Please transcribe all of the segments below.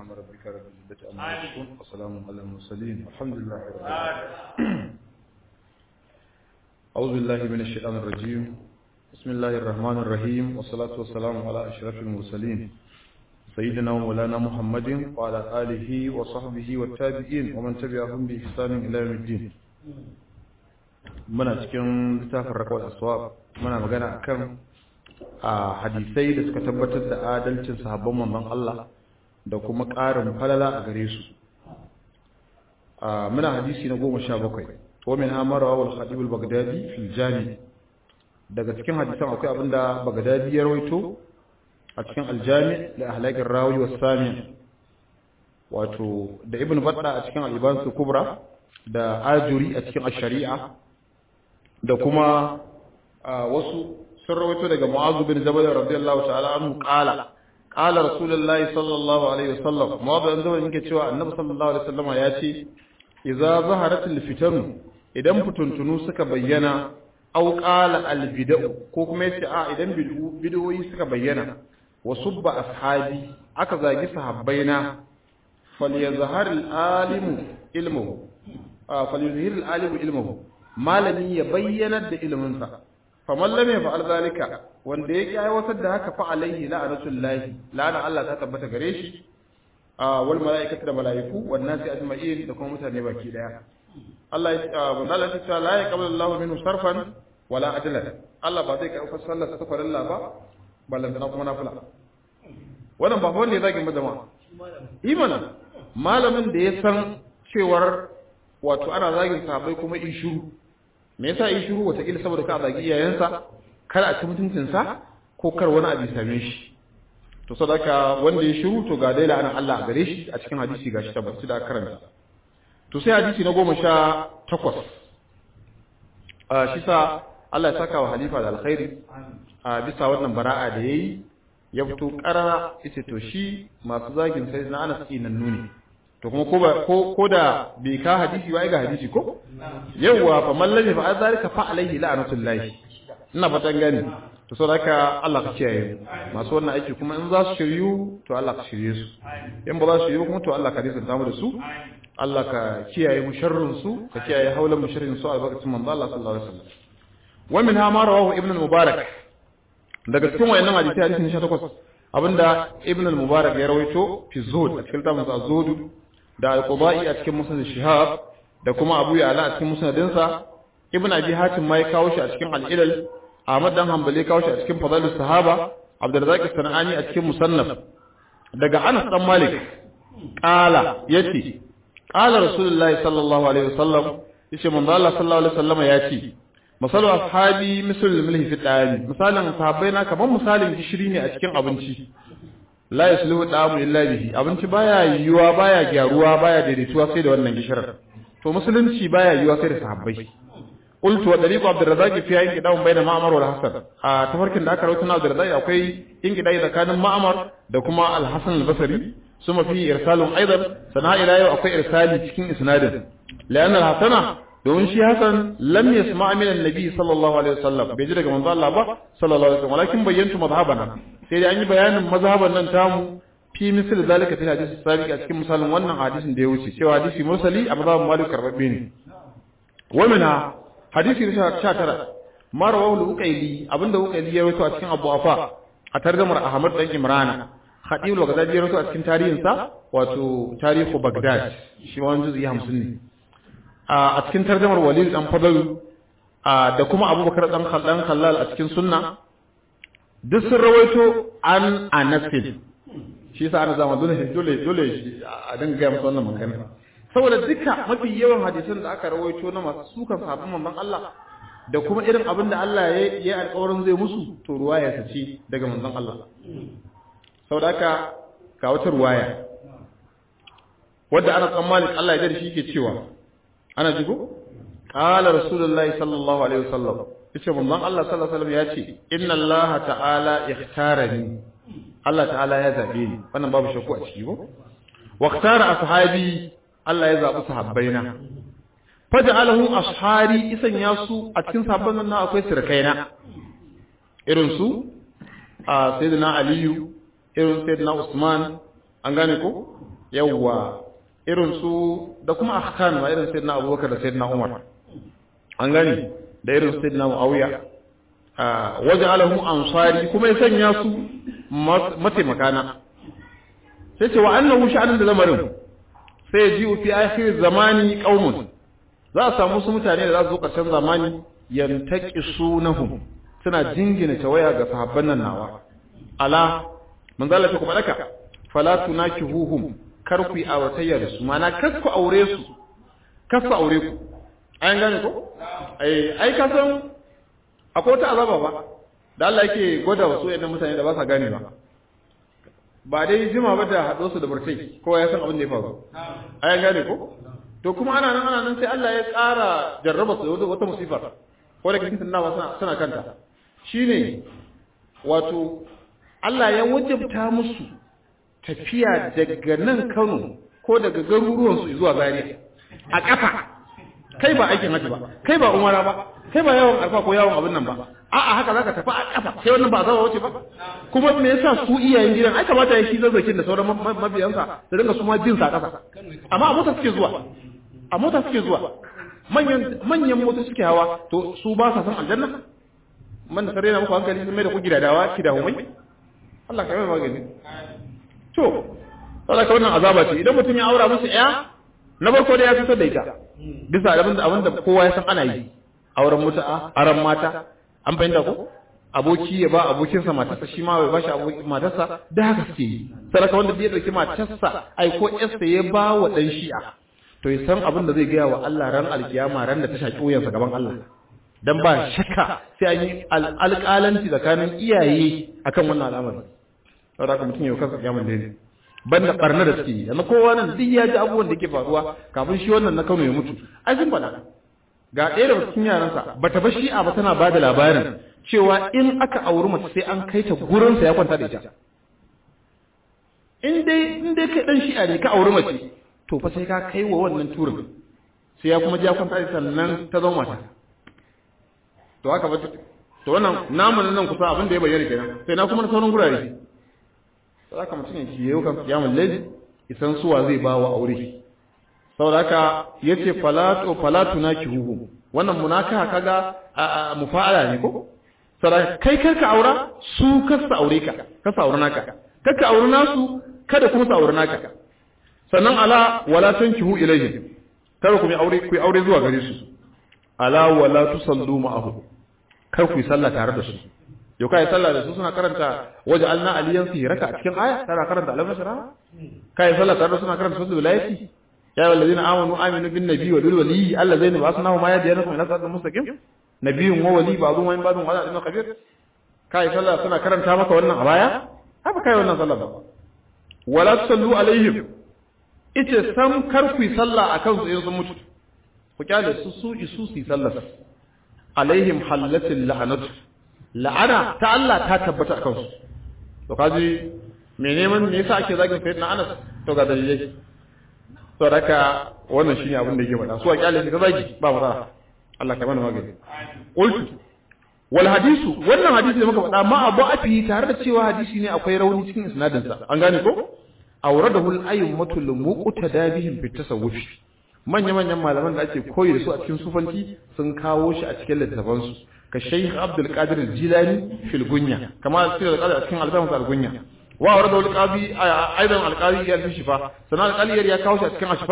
ربك رب العزة عما يصفون وسلام على المرسلين الحمد لله رب العالمين أعوذ بالله من الشيطان الرجيم بسم الله الرحمن الرحيم والصلاة والسلام على أشرف المرسلين سيدنا ومولانا محمد وعلى آله وصحبه والتابعين ومن تبعهم بإحسان إلى يوم الدين muna cikin littafin rakwal aswab muna magana akan a hadisai da suka tabbatar da adalcin sahabban manzon Allah da kuma ƙarin falala a gare su muna hadisi na goma sha bakwai wa min amara wal khatib al baghdadi fil jami daga cikin hadisan akwai abinda baghdadi ya rawaito a cikin aljami da ahlaqir rawi was sami wato da ibn batta a cikin al-ibans kubra da ajuri a cikin ash-shari'a da kuma wasu sun rawaito daga mu'azu bin jabal radiyallahu ta'ala anhu qala qala rasulullahi sallallahu alaihi wasallam mu'azu bin jabal yake cewa annabi sallallahu alaihi wasallam ya ce idza zaharatil fitan idan fituntunu suka bayyana aw qala al bid'u ko kuma yace a idan bid'o'i suka bayyana wa subba ashabi aka zagi sahabbaina falyazhar al alimu ilmuhu falyuzhir al alimu ilmuhu malami ya bayyanar da iliminsa faman lam yaf'al zalika wanda yake aiwatar da haka fa alaihi la'natul lahi la'ana Allah ta tabbata gare shi wal malaikatu da malaiku wan nasi ajma'in da kuma mutane baki daya Allah ya Allah ya ce la yaqbalu Allahu minhu sarfan wala adlan Allah ba zai karɓa sallar ta farilla ba ballan da kuma nafila wannan ba wanda ya zagi mu jama'a imana malamin da ya san cewar wato ana zagin sahabbai kuma in shiru me yasa yi shiru wataƙila saboda ka zagi iyayensa kar a ci mutuncinsa ko kar wani abu same shi to sadaka wanda ya shiru to ga daila anan Allah a gare shi a cikin hadisi gashi tabbaci da karanta to sai hadisi na goma sha takwas a shi sa Allah ya saka wa halifa da alkhairi a bisa wannan bara'a da yayi ya fito karara yace to shi masu zagin sai na Anas nan nuni to kuma ko ba ko ko da bai ka hadisi ba ai ga hadisi ko yawa fa man lam fa zalika fa alaihi la'natullahi ina fatan gani to so haka Allah ka kiyaye masu wannan aiki kuma in za su shiryu to Allah ka shirye su in ba za su shiryu kuma to Allah ka nisanta mu da su Allah ka kiyaye mu sharrin su ka kiyaye haulan mu sharrin su albarkatun manzo Allah sallallahu alaihi wasallam wa min ma rawahu ibn al-mubarak daga cikin wayannan hadisi hadisi 18 abinda ibn al-mubarak ya rawaito fi zuhud a cikin tafsir az-zuhud da al-qudai a cikin musnad shihab da kuma abu ya'la a cikin musnadinsa ibn abi hatim ma ya kawo shi a cikin al-ilal ahmad dan hanbali kawo shi a cikin fadalus sahaba abdurrazzaq as-sanani a cikin musannaf daga anas dan malik qala yace qala rasulullahi sallallahu alaihi wasallam yace manzo Allah sallallahu alaihi wasallam yace masalu ashabi misal milhi fi dali misalin sahabbai na kaman misalin gishiri ne a cikin abinci la yasluhu da'amu illa bihi abinci baya yiwuwa baya gyaruwa baya daidaituwa sai da wannan gishirar to musulunci baya yiwuwa sai da sahabbai qultu wa dariqu abdurrazzaq fi ayin kitabun bayna ma'mar wal hasan a tafarkin da aka rawaito na abdurrazzaq akwai in kidai tsakanin ma'mar da kuma al-hasan al-basri suma fi irsalun aidan sana ila yau akwai irsali cikin isnadin la'anna al-hasana domin shi hasan lam yasma min annabi sallallahu alaihi wasallam bai ji daga manzo Allah ba sallallahu alaihi wasallam walakin bayyantu madhhabana sai dai an yi bayanin mazhaban nan tamu fi misal zalika fi hadisi sabiq a cikin misalin wannan hadisin da ya wuce cewa hadisi mursali a mazhabin malik karbabbe ne wa minha hadisi na 19 ma rawahu al-uqayli abinda uqayli ya rawaito a cikin abu afa a tarjumar ahmad dan imrana khatib al-baghdadi ya rawaito a cikin tarihinsa wato tarihu baghdad shi ma wani juzu 50 ne a cikin tarjumar walid dan fadl da kuma abubakar dan khaldan khallal a cikin sunna duk sun rawaito an anasin shi yasa ana zama dole dole dole a dinga gaya masa wannan magana saboda duka mafi yawan hadisan da aka rawaito na masu sukan sahabban manzon Allah da kuma irin abin da Allah ya yi alƙawarin zai musu to ruwaya ta ce daga manzon Allah saboda haka ga wata ruwaya wadda ana tsammanin Allah ya shi ke cewa ana jigo qala rasulullahi sallallahu alaihi wasallam yace manzon Allah sallallahu alaihi wasallam ya ce inna Allah ta'ala ikhtarani Allah ta'ala ya zabe ni wannan babu shakku a ciki ko wa ikhtara ashabi Allah ya zabi sahabbaina faj'alahu ashari isan ya su a cikin sahabban nan akwai sirkaina irin su a sayyidina aliyu irin sayyidina usman an gane ko yawwa irin su da kuma ahkan ma irin sayyidina abubakar da sayyidina umar an gani da irin sayyidina muawiya waje alahu ansari kuma ya sanya su mataimakana sai ce wa annahu sha'anin da lamarin sai ya ji fi akhir zamani qaumun za a samu su mutane da za su zo ƙarshen zamani yantaqisunahum suna jingina tawaya ga sahabban nan nawa ala manzo Allah kuma daka fala tunakihuhum kar ku yi auratayya da su mana kar ku aure su kar ku aure ku ayan gane ko ai ai ka san akwai wata azaba ba da Allah yake gwada wasu wayannan mutane da ba sa gane ba ba dai jima ba da haɗo su da burtai kowa ya san abin da ya faru ayan gane ko to kuma ana nan ana nan sai Allah ya ƙara jarraba su da wata musifa ko da kitin nawa suna suna kanta shine wato Allah ya wajabta musu tafiya daga nan Kano ko daga garuruwan su zuwa Zaria a ƙafa kai ba aikin haji ba kai ba umara ba kai ba yawon alfa ko yawon abin nan ba a'a haka zaka tafi a ƙafa sai wannan ba zawa wuce ba kuma me yasa su iyayen gidan ai kamata ya shi zazzakin da sauran mabiyansa da dinga su ma jin sa ƙasa amma a mota suke zuwa a mota suke zuwa manyan manyan mota suke hawa to su ba sa san aljanna man da sarena muku hankali sun mai da ku gidadawa ki da humai Allah ka mai magani to saboda ka wannan azaba ce idan mutum ya aura musu ya na farko da ya fitar da ita bisa abin da abin da kowa ya san ana yi auren mutu'a aran mata an fahimta ko aboki ya ba abokinsa matarsa shi ma bai bashi abokin matarsa da haka suke yi saraka wanda ya dauki matarsa ai ko yarsa ya ba wa dan shi'a to ya san abin da zai gaya wa Allah ran alkiyama ran da ta shaki wuyansa gaban Allah dan ba shakka sai an yi alƙalanci tsakanin iyaye akan wannan al'amari saboda haka mutum ya kansa kiyaman da ne banda barna da suke yi yanzu kowa nan duk ya ji abubuwan da ke faruwa kafin shi wannan na Kano ya mutu ai sun faɗa ga ɗaya daga cikin yaransa bata ba shi'a ba tana bada labarin cewa in aka auri mace sai an kai ta gurinsa ya kwanta da ita in dai in dai kai dan shi'a ne ka auri mace to fa sai ka kai wa wannan turin sai ya kuma ji ya kwanta da sannan ta zama mata to haka ba to wannan namun nan kusa abin da ya bayyana kenan sai na kuma na sauran gurare sai haka mutum ya kiyaye kan kiyamul layl isan suwa zai ba wa aure saboda haka yace falatu falatu nakihu wannan munaka kaga mufa'ala ne ko saboda kai karka aura su kasa aure ka kasa aure naka karka aure nasu kada kuma su aure naka sannan ala wala tankihu ilayhim kada ku yi aure ku yi aure zuwa gare su ala wala tusallu ma'ahu kar ku yi sallah tare da su yau kai sallah da su suna karanta waje alna aliyan fi raka a cikin aya tana karanta alam nashra kai sallah tare da suna karanta suratul wilayati ya ayyuhal ladina amanu aminu bin nabiy wa bil wali allazaina ba'athnahu ma yadiyanakum ila siratal mustaqim nabiyyun wa wali ba'dhum wa ba'dhum wa ala kabir kai sallah suna karanta maka wannan a baya haka kai wannan sallah ba wala tusallu alaihim ita sam kar ku yi sallah akan su in sun mutu ku kyale su su isu su yi sallah alaihim halatil la'anatu la'ana ta Allah ta tabbata akan su to kaji me neman me yasa ake zagin sayyidina Anas to ga dalilai to raka wannan shine abin da yake faɗa su a kyale shi ka zagi ba matsala Allah ka mana magani qultu wal hadisu wannan hadisi da muka faɗa ma abu afi tare da cewa hadisi ne akwai rauni cikin isnadin sa an gane ko awradahu al-ayyumatul muqtada bihim fi tasawuf manya manyan malaman da ake koyi da su a cikin sufanci sun kawo shi a cikin littafan su ka Sheikh Abdul Qadir Jilani fil Gunya kama sirr al a cikin al-Zama al-Gunya wa awradahu al-Qadi aidan al-Qadi ya fi shifa sanan al-Qadi ya kawo shi a cikin ashfa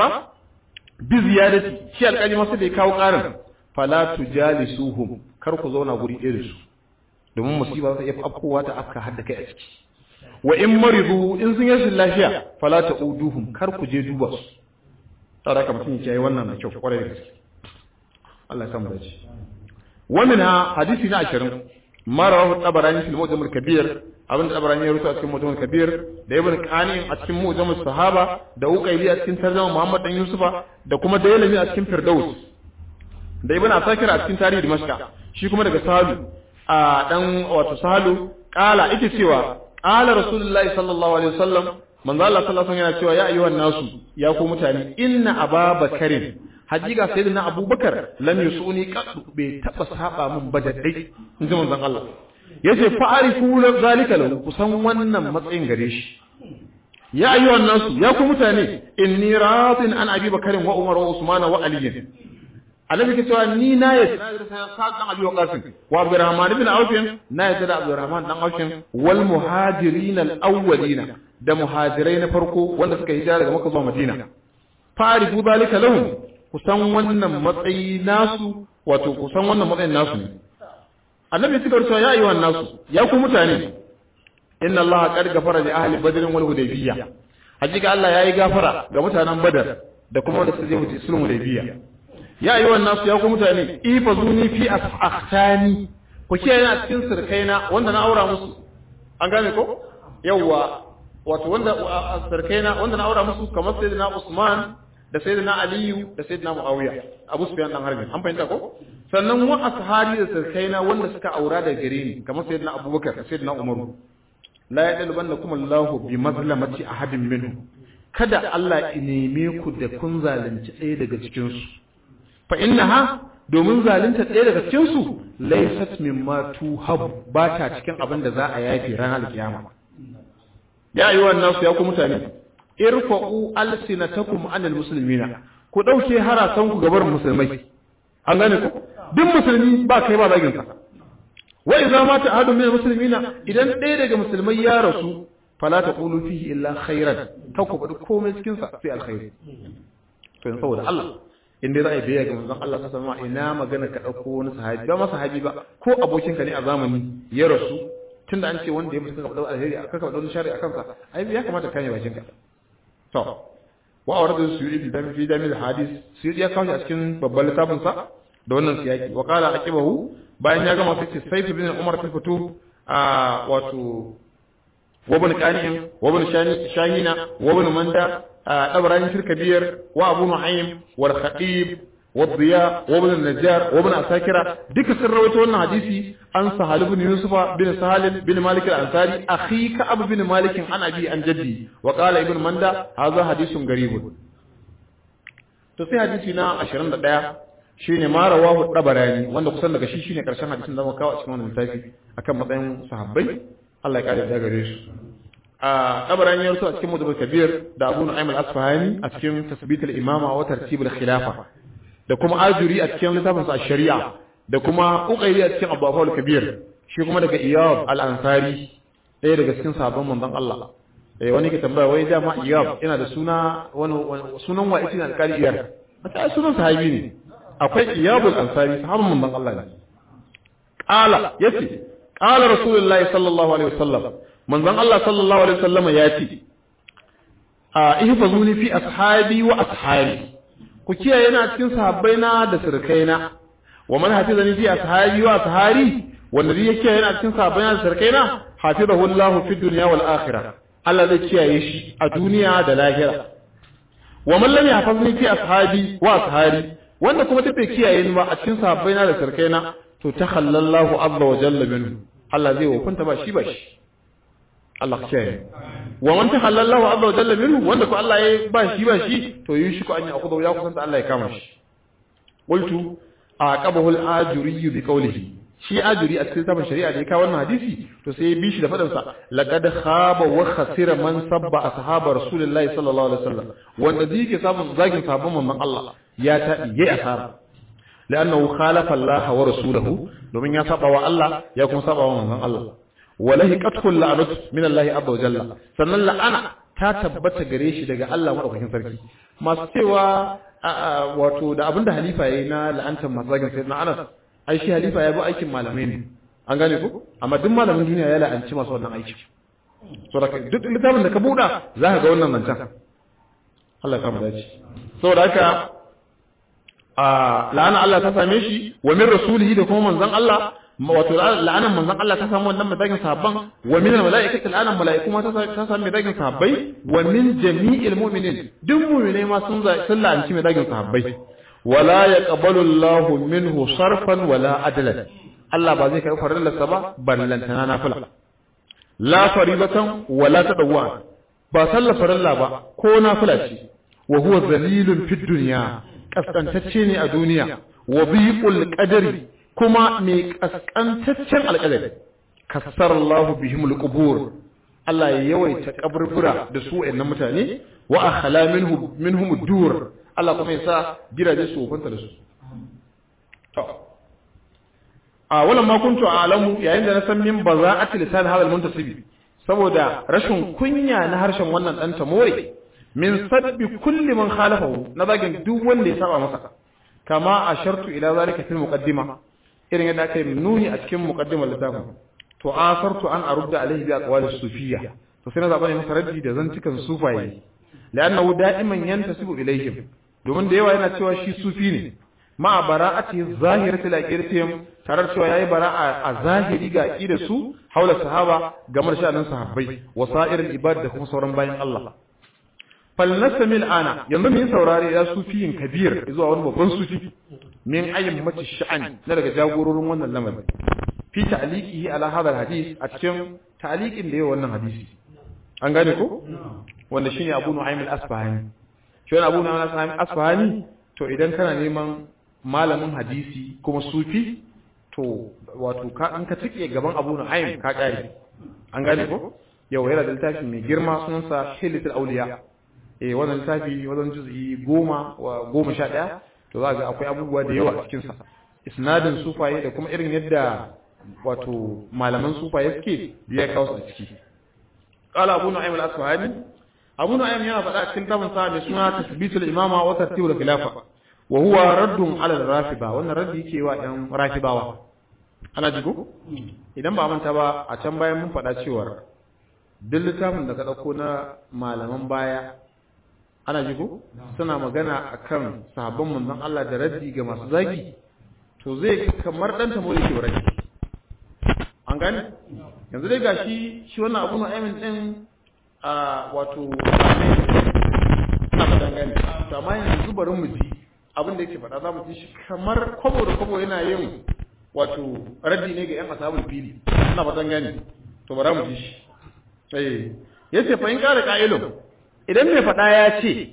bi ziyadati shi al-Qadi masa da ya kawo karin fala tujalisuhum kar ku zauna guri ɗaya da su domin musiba za ta iya afkowa ta afka hadda kai a ciki wa in maridu in sun yi lafiya fala ta uduhum kar ku je duba su tsara ka mutum ya yi wannan da kyau kwarai da gaske Allah ya samu dace wannan hadisi na 20 mara wahu tabarani fil mujam al kabir abin da tabarani ya rubuta a cikin mujam al kabir da ibn qani a cikin mujam al sahaba da uqayli a cikin tarjuma muhammad dan yusufa da kuma dailami a cikin firdaus da ibn asakir a cikin tarihi dimashqa shi kuma daga sahalu a dan wato sahalu kala ita cewa qala rasulullahi sallallahu alaihi wasallam manzo Allah sallallahu alaihi wasallam yana cewa ya ayyuhan nasu ya ku mutane inna ababakarin hakika sayyidina abubakar lam yusuni qad bai taba saba mun ba da dai inji manzon Allah yace fa'arifu zalika lahu kusan wannan matsayin gare shi ya ayyuhan nasu ya ku mutane inni radin an abi bakarin wa umar wa usman wa ali annabi ke cewa ni na yi sa dan abi waqasin wa abdurrahman ibn auf na yi da abdurrahman dan auf wal muhajirin al awwalina da muhajirai na farko wanda suka hijira daga makka zuwa madina farifu zalika lahum kusan wannan matsayi nasu wato kusan wannan matsayin nasu ne annabi suka cewa ya ayyuhan nasu ya ku mutane inna Allah qad ghafara li ahli badr wal hudaybiyya hakika Allah yayi gafara ga mutanen badar da kuma wanda suka je mutu sulhul hudaybiyya ya ayyuhan nasu ya ku mutane ifazuni fi akhtani ku kiyaye a cikin sirkaina wanda na aura musu an gane ko yawwa wato wanda sirkaina wanda na aura musu kamar sayyidina Usman da sayyidina Aliyu da sayyidina Muawiya Abu Sufyan dan Harbi an fahimta ko sannan wa ashabi da sirkaina wanda suka aura da gare ni kamar sayyidina Abubakar da sayyidina Umar la yadalbannakum Allahu bi mazlamati ahadin minhum kada Allah ya neme ku da kun zalunci ɗaya daga cikin su fa innaha domin zalunta ɗaya daga cikin su laysat mimma tuhab ba ta cikin abin da za a yafi ranar kiyama ya yi wannan su ya ku mutane irfa'u alsinatakum anil muslimina ku dauke harasan ku gabar musulmai an gane ku duk musulmi ba kai ba zagin sa wa idza mata ahadun min muslimina idan ɗaya daga musulmai ya rasu fala taqulu fihi illa khairan ta ku bada komai cikin sa sai alkhairi to saboda Allah in dai za a yi biyayya ga manzon Allah ta sama ina magana ka dauko wani sahabi ba ma sahabi ba ko abokinka ne a zamani ya rasu tunda an ce wanda ya mutu ka faɗa alheri aka ka faɗa shari'a akan sa ai ya kamata ka yi bakin ka to wa awrad suyudi da fi jamil hadis suyudi ya kawo shi a cikin babban littafin sa da wannan siyaki wa qala aqibahu bayan ya gama sai sayf bin umar ta fito a wato وابن كانئ وابن شاهين وابن مندى أبراني في الكبير وأبو نعيم والخطيب والضياء وابن النجار وابن أساكرة ديك سر رويته وانا حديثي عن سهل بن يوسف بن سهل بن مالك الأنصاري أخيك أبو بن مالك عن أبي عن جدي وقال ابن مندى هذا حديث غريب تسي حديثنا عشرين دقيقة shine ma rawahu dabarani wanda kusan daga shi shine karshen hadisin da muka kawo a cikin wannan littafi akan matsayin sahabbai Allah ya kare da gare su a dabarani ya rusu a cikin mudabbar kabir da Abu Nu'aym al-Asfahani a cikin tasbit al-imama wa tartib al-khilafa da kuma ajuri a cikin littafin sa shari'a da kuma uqayli a cikin Abu al-Kabir shi kuma daga Iyab al-Ansari ɗaya daga cikin sahabban manzon Allah eh wani ke tambaya wai dama Iyab yana da suna wani sunan wa itin alƙali Iyab a sunan sahabi ne akwai iyabul ansari sahabban manzon Allah ne qala yace qala rasulullahi sallallahu alaihi wasallam manzon Allah sallallahu alaihi wasallam yace a ihfazuni fi ashabi wa ashabi ku kiyaye na cikin sahabbaina da sirkaina wa man hafizani fi ashabi wa ashabi wanda zai kiyaye na cikin sahabbaina da sirkaina hafizahu Allah fi dunya wal akhirah Allah zai kiyaye shi a duniya da lahira wa man lam yahfazni fi ashabi wa ashabi wanda kuma ta bai kiyaye ni ba a cikin sahabbai na da sarkai na to ta hallallahu azza wa jalla minhu Allah zai hukunta ba shi ba shi Allah kiyaye wa man ta hallallahu azza wa jalla minhu wanda ko Allah ya ba shi ba shi to yi shi ko an yi akudu ya kusanta Allah ya kama shi qultu aqabahu al-ajuri bi qawlihi shi ajuri a cikin sabon shari'a da ya kawo wannan hadisi to sai ya bi shi da faɗin sa laqad khaba wa khasira man sabba ashaba rasulullahi sallallahu alaihi wasallam wanda zai ke samun zagin sabon manzon Allah ya taɗi yayi asara la'annahu khalafa Allah wa rasulahu domin ya saba wa Allah ya kuma saba wa manzon Allah walahi qatkul la'nat min Allah azza wa jalla sannan la'ana ta tabbata gare shi daga Allah madaukakin sarki masu cewa wato da abinda halifa yayi na la'antar mazagin sayyidina Anas ai shi halifa ya bi aikin malamai ne an gane ko amma duk malamin duniya ya la'anci masu wannan aiki so da duk littafin da ka buɗa za ka ga wannan zancen Allah ya kama dace saboda haka la'ana Allah ta same shi wa min rasulihi da kuma manzon Allah wato la'anan manzon Allah ta samu wannan madakin sahabban wa min almalaikati la'anan malaiku ma ta samu madakin sahabbai wa min jami'il mu'minin duk mu'minai ma sun sun la'anci madakin sahabbai wala yaqbalu Allahu minhu sarfan wala adlan Allah ba zai karɓi farillarsa ba ballantana nafila la faribatan wala tadawwa ba sallar farilla ba ko nafila ce wa huwa zalilun fid dunya kaskantacce ne a duniya wa biqul qadari kuma mai kaskantaccen alƙalami kassar Allah bihim alqubur Allah ya yawaita kaburbura da su wayannan mutane wa akhala minhum minhum dur Allah kuma ya sa gidaje su wofanta da su to a wannan ma kuntu a'lamu yayin da na san min baza'ati lisan hadal muntasibi saboda rashin kunya na harshen wannan dan tamore min sabbi kulli man khalafahu na zagin duk wanda ya saba masa kama ashartu ila zalika fil muqaddima irin yadda aka yi nuni a cikin muqaddimar littafin to asartu an arudda alaihi bi aqwalis sufiyya to sai na zaba ne masa raddi da zantukan sufaye la'annahu da'iman yantasibu ilaihim domin da yawa yana cewa shi sufi ne ma bara'ati zahiratil aqidatihim tare da cewa yayi bara'a a zahiri ga aqidar su haula sahaba gamar sha'anin sahabbai wasa'iril ibad da kuma sauran bayan Allah falnasamil ana yanzu mun saurare ya sufiyin kabir zuwa wani babban sufi min ayyin mace sha'an na daga jagororin wannan lamarin fi ta'liqihi ala hadha hadith a cikin ta'liqin da yayi wannan hadisi an gane ko wanda shine Abu Nu'aym al-Asfahani shi wannan Abu Nu'aym al-Asfahani to idan kana neman malamin hadisi kuma sufi to wato ka an ka tike gaban Abu Nu'aym ka kare an gane ko yau yana da littafi mai girma sunansa Hilatul Awliya eh wannan littafi wajen juz'i goma wa goma sha ɗaya to za ga akwai abubuwa da yawa a cikinsa isnadin sufaye da kuma irin yadda wato malaman sufaye suke biya kawo su a ciki qala abu nu'aym al-asfahani abu nu'aym yana faɗa a cikin tabin sa mai suna tasbitul imama wa tartibul khilafa wa huwa raddun ala al-rafiba wannan raddi yake wa ɗan rafibawa ana jigo idan ba manta ba a can bayan mun faɗa cewa duk littafin da ka ɗauko na malaman baya ana jigo suna magana akan sahabban manzon Allah da raddi ga masu zagi to zai kamar dan ta mole ke raddi an gane yanzu dai gashi shi wannan abu na aimin din a wato na fadan gane to amma yanzu bari mu ji abin da yake faɗa za mu ji shi kamar kwabo da kwabo yana yin wato raddi ne ga yan ashabul fili ina fadan gane to bari mu ji shi eh yace fa in kare ka'ilun idan mai faɗa ya ce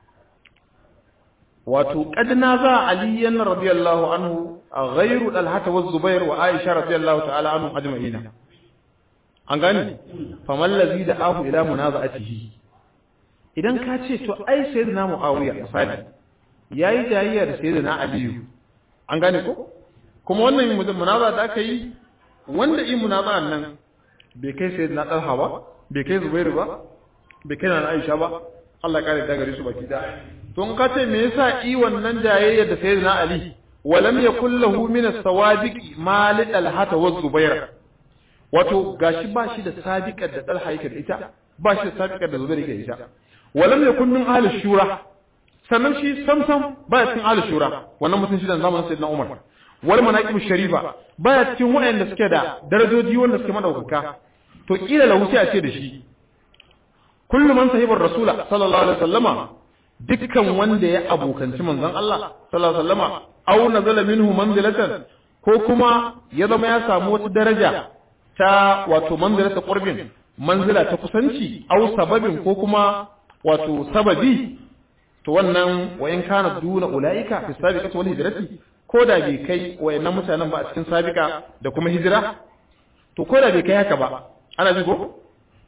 wato ƙadna za aliyan radiyallahu anhu a ghairu dalhata wa zubair wa aisha radiyallahu ta'ala anhu ajma'ina an gani faman lazi da ahu ila munaza'atihi idan ka ce to ai sayyidina muawiya misali yayi jayayya da sayyidina aliyu an gane ko kuma wannan munaza da aka yi wanda yi munaza nan bai kai sayyidina talha ba bai kai zubairu ba bai kai na Aisha ba Allah ya kare da gare su baki da to in ka ce me yasa i wannan jayayya da sayyidina Ali walam yakul lahu min as-sawabiq mal al-hata wa zubair wato gashi ba shi da sabiqar da Talha yake da ita ba shi da sabiqar da Zubair yake da ita walam yakun min ahli shura sannan shi samsam baya cikin ahli shura wannan mutum shi da zamanin sayyidina Umar wal manaqib sharifa baya cikin wayanda suke da darajoji wanda suke madaukaka to kila lahu sai a ce da shi kullu man sahibar rasula sallallahu alaihi wasallama dukkan wanda ya abokanci manzon Allah sallallahu alaihi wasallama aw nazala minhu manzilatan ko kuma ya zama ya samu wata daraja ta wato manzilata qurbin manzila ta kusanci aw sababin ko kuma wato sababi to wannan wa in kana duna ulaika fi sabiqati wal hijrati ko da bai kai wayannan mutanen ba a cikin sabiqa da kuma hijira to ko da bai kai haka ba ana ji ko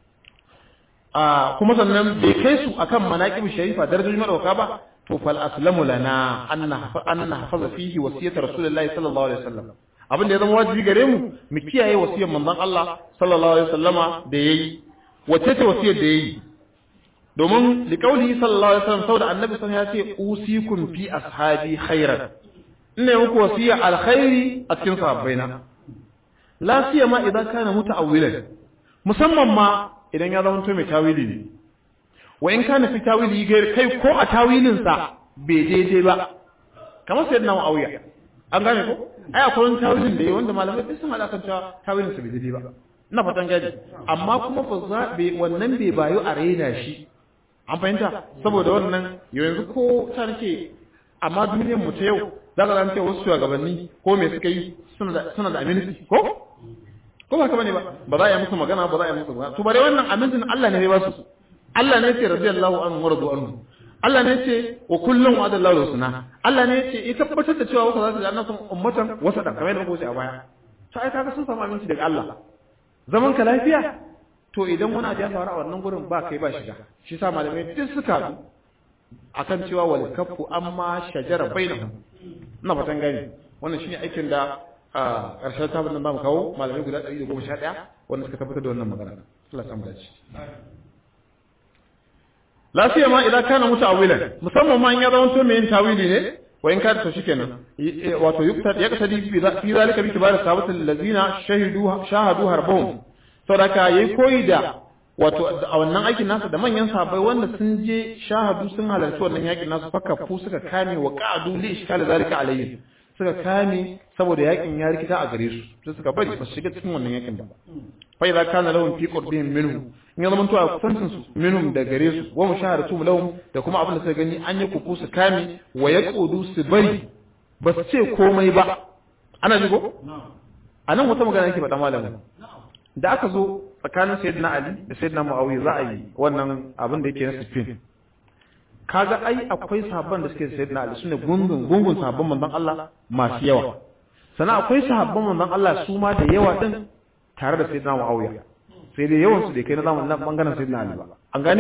kuma sannan bai kai su akan manaqib sharifa darajoji madauka ba to fal aslamu lana anna anna hafaza fihi wasiyatu rasulullahi sallallahu alaihi wasallam abin da ya zama wajibi gare mu mu kiyaye wasiyar manzon Allah sallallahu alaihi wasallama da yayi wace ce wasiyar da yayi domin liqaulihi sallallahu alaihi wasallam saboda annabi sun ya ce usikum fi ashabi khairan ina muku wasiya alkhairi a cikin sahabbaina la siyama idan kana muta'awwilan musamman ma idan ya zama mai tawili ne wa in kana fi tawili gair kai ko a tawilin sa bai daidai ba kamar sai na Muawiya an gane ko ai akwai wani tawilin da yayi wanda malamai duk sun hada kan cewa tawilin sa bai daidai ba ina fatan gadi amma kuma fa za wannan bai bayu a raina shi an fahimta saboda wannan yanzu ko ta nake amma duniyar mu ta yau za ka zance wasu shugabanni ko me suka yi suna da aminci ko ko ba ka bane ba ba za a yi musu magana ba za a yi musu magana to bare wannan amincin Allah ne ya ba su Allah ne ya ce radiyallahu anhu wa radu anhu Allah ne ya ce wa kullum wa adallahu husna Allah ne ya ce ya tabbatar da cewa wasu za su ji annabi ummatan wasa da kamar da muka ce a baya to ai kaga sun samu aminci daga Allah zaman ka lafiya to idan wani abu ya faru a wannan gurin ba kai ba shiga shi sa malamai duk suka haɗu akan cewa wal kaffu amma shajara bainahum ina fatan gani wannan shine aikin da a ƙarshen tabin nan zamu kawo malamai guda 111 wanda suka tabbatar da wannan magana Allah ya samu dace la siyama idan kana muta'awilan musamman ma in ya zama to mai yin tawili ne wa in kada to shikenan wato yukta ya kasadi fi zalika bi kibar sahabatul ladina shahidu shahadu harbahum saboda yayi koyi da wato a wannan aikin nasa da manyan sahabbai wanda sun je shahadu sun halarci wannan yakin nasu fakafu suka kame wa qa'du li ishkal zalika alayhi suka kame saboda yakin ya rikita a gare su sai suka bari ba su shiga cikin wannan yakin ba fa idza kana lahum fi qurbihim minhu in ya zamanto a kusancin su minhum da gare su wa mushahadatu lahum da kuma abin da suka gani an yi kuku su kame wa yaqudu su bari ba su ce komai ba ana ji ko anan wata magana yake faɗa malamin da aka zo tsakanin sayyidina ali da sayyidina muawiya za a yi wannan abin da yake na sifin kaga ai akwai sahabban da suke sayyidina ali sune gungun gungun sahabban manzon Allah masu yawa sannan akwai sahabban manzon Allah su ma da yawa din tare da sayyidina muawiya sai dai yawan su da kai na zamanin nan bangaren sayyidina ali ba an gane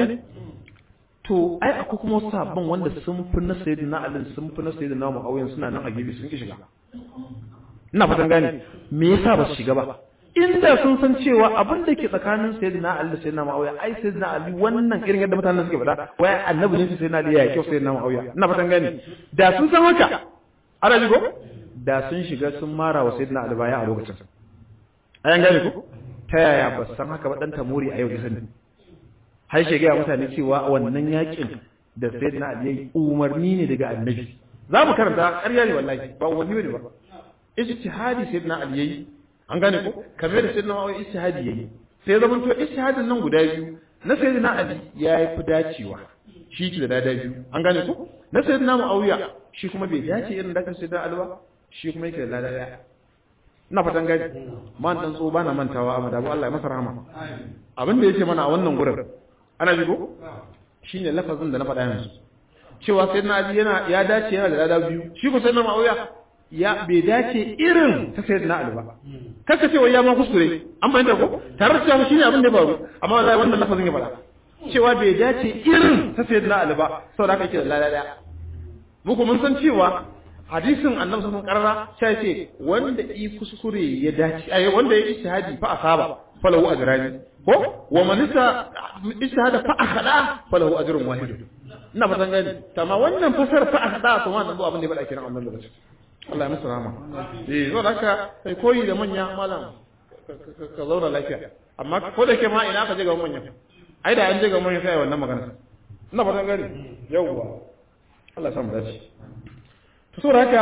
to ai akwai kuma wasu sahabban wanda sun fi na sayyidina ali sun fi na sayyidina muawiya suna nan a gefe sun ki shiga ina fatan gane me yasa ba su shiga ba inda sun san cewa abin da ke tsakanin sayyidina Ali da sayyidina Muawiya ai sayyidina Ali wannan irin yadda mutanen suke faɗa wai annabi ne sayyidina Ali ya kyau sayyidina Muawiya ina fatan gani da sun san haka ana ji ko da sun shiga sun mara wa sayyidina Ali baya a lokacin ayan gane ko ta yaya ba san haka ba dan tamuri a yau da sani har shi ga mutane cewa wannan yakin da sayyidina Ali yayi umarni ne daga annabi za mu karanta ƙarya ne wallahi ba umarni ne ba ijtihadi sayyidina Ali yayi an gane ko kamar da sayyidina Muawiya ijtihadi yayi sai zaman to ijtihadin nan guda biyu na sayyidina Ali ya yi fi dacewa shi ki da dada biyu an gane ko na sayyidina Muawiya shi kuma bai dace irin da kan sayyidina Ali ba shi kuma yake da dada daya ina fatan gani man dan so bana mantawa amma da Allah ya masa rahama abin da yake mana a wannan gurin ana ji ko shine lafazin da na faɗa yanzu cewa sayyidina Ali yana ya dace yana da dada biyu shi ko sayyidina Muawiya ya bai dace irin ta sayar na alba kaka cewa ya ma kuskure an fahimta ko tare da cewa shine abin da ya faru amma wallahi wannan lafazin ya fara cewa bai dace irin ta sayar na alba saboda haka yake da lalala muku mun san cewa hadisin annabi sallallahu alaihi wasallam karara ce wanda yi kuskure ya dace ai wanda ya ijtihadi fa asaba falahu ajrani ko wa man ijtihada fa akhada falahu ajrun wahid ina fatan gani amma wannan fasar fa akhada to wannan abin da ya faɗa kiran annabi sallallahu alaihi Allah ya musu rama. Eh, zo da haka kai koyi da manya malam ka zauna lafiya. Amma ko da ke ma ina ka je ga manya. Ai da an je ga manya sai wannan magana. Ina fatan gani. Yawwa. Allah ya samu dace. To so da haka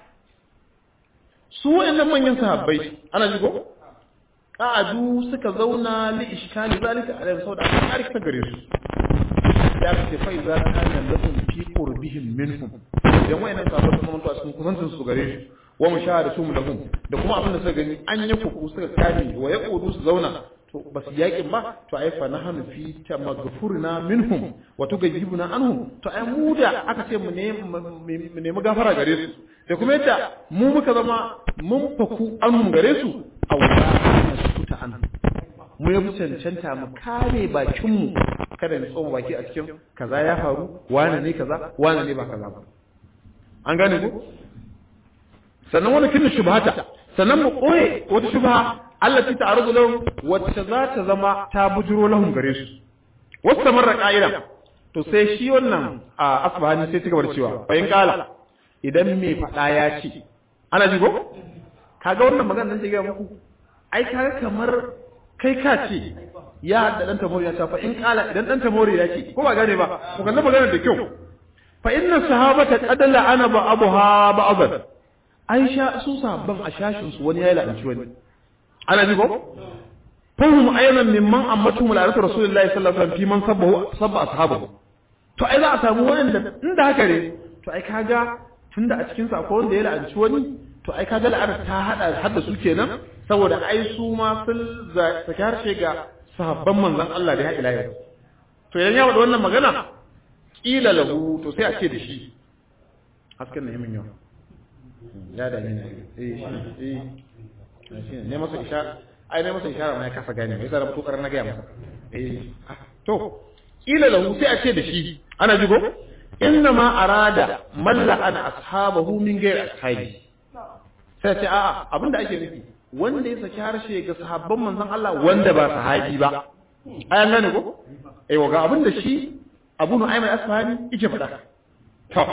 su wayannan manyan sahabbai ana ji ko? Ka'adu suka zauna li iskali zalika alaihi saboda an kare ta gare su. Ya ce fa iza kana lahum fi qurbihim minhum idan wayannan sabon sun mutu a cikin kusancin su gare shi wa mushahadatu lahum da kuma abin da suka gani an yi kuku suka kame wa yaqudu su zauna to ba su yakin ba to ai fa nahnu fi tamaghfurna minhum wa tugayyibuna anhum to ai mu da aka ce mu ne mu nemi gafara gare su da kuma yadda mu muka zama mun faku anhum gare su a wata suta an mu ya fi cancanta mu kare bakinmu kada mu tsoma baki a cikin kaza ya faru wane ne kaza wane ne ba kaza ba an gane ku sannan wani kin shubhata sannan mu koye wata shubha Allah ta ta'arudu lahum wacce za ta zama ta bujuro lahum gare su wasu marra ka'ida to sai shi wannan a asbahani sai cigaba da cewa bayan kala idan me fada ya ce ana ji ko kaga wannan magana nan ga muku ai kaga kamar kai ka ce ya hadda dan tamori ya ce fa in kala idan dan tamori ya ce ko ba gane ba ko kallon magana da kyau fa inna sahabata qad la'ana ba'daha ba'dan aisha su sahabban a shashin su wani ya la'anci wani ana ji ko fahum ayman mimman ammatu mula'atu rasulullahi sallallahu alaihi wasallam fi man sabbahu sabba ashabahu to ai za a samu wanda inda haka ne to ai kaga tunda a cikin sa akwai wanda ya la'anci wani to ai kaga la'ana ta hada hadda su kenan saboda ai su ma sun saki harshe ga sahabban manzon Allah da ya ila yau to idan ya wada wannan magana kila lahu to sai a ce da shi hasken na yamin yau ya da ne eh shi eh ne masa isha ai ne masa ishara ma ya kasa gane me yasa na fito karar na gaya masa eh to kila lahu sai a ce da shi ana jigo inna ma arada malla an ashabahu min ghairi ashabi sai ce a'a abinda ake nufi wanda ya saki harshe ga sahabban manzon Allah wanda ba sahabi ba ayan gane ko eh ga abinda shi Abu Nu'aym al-Asfahani yake faɗa to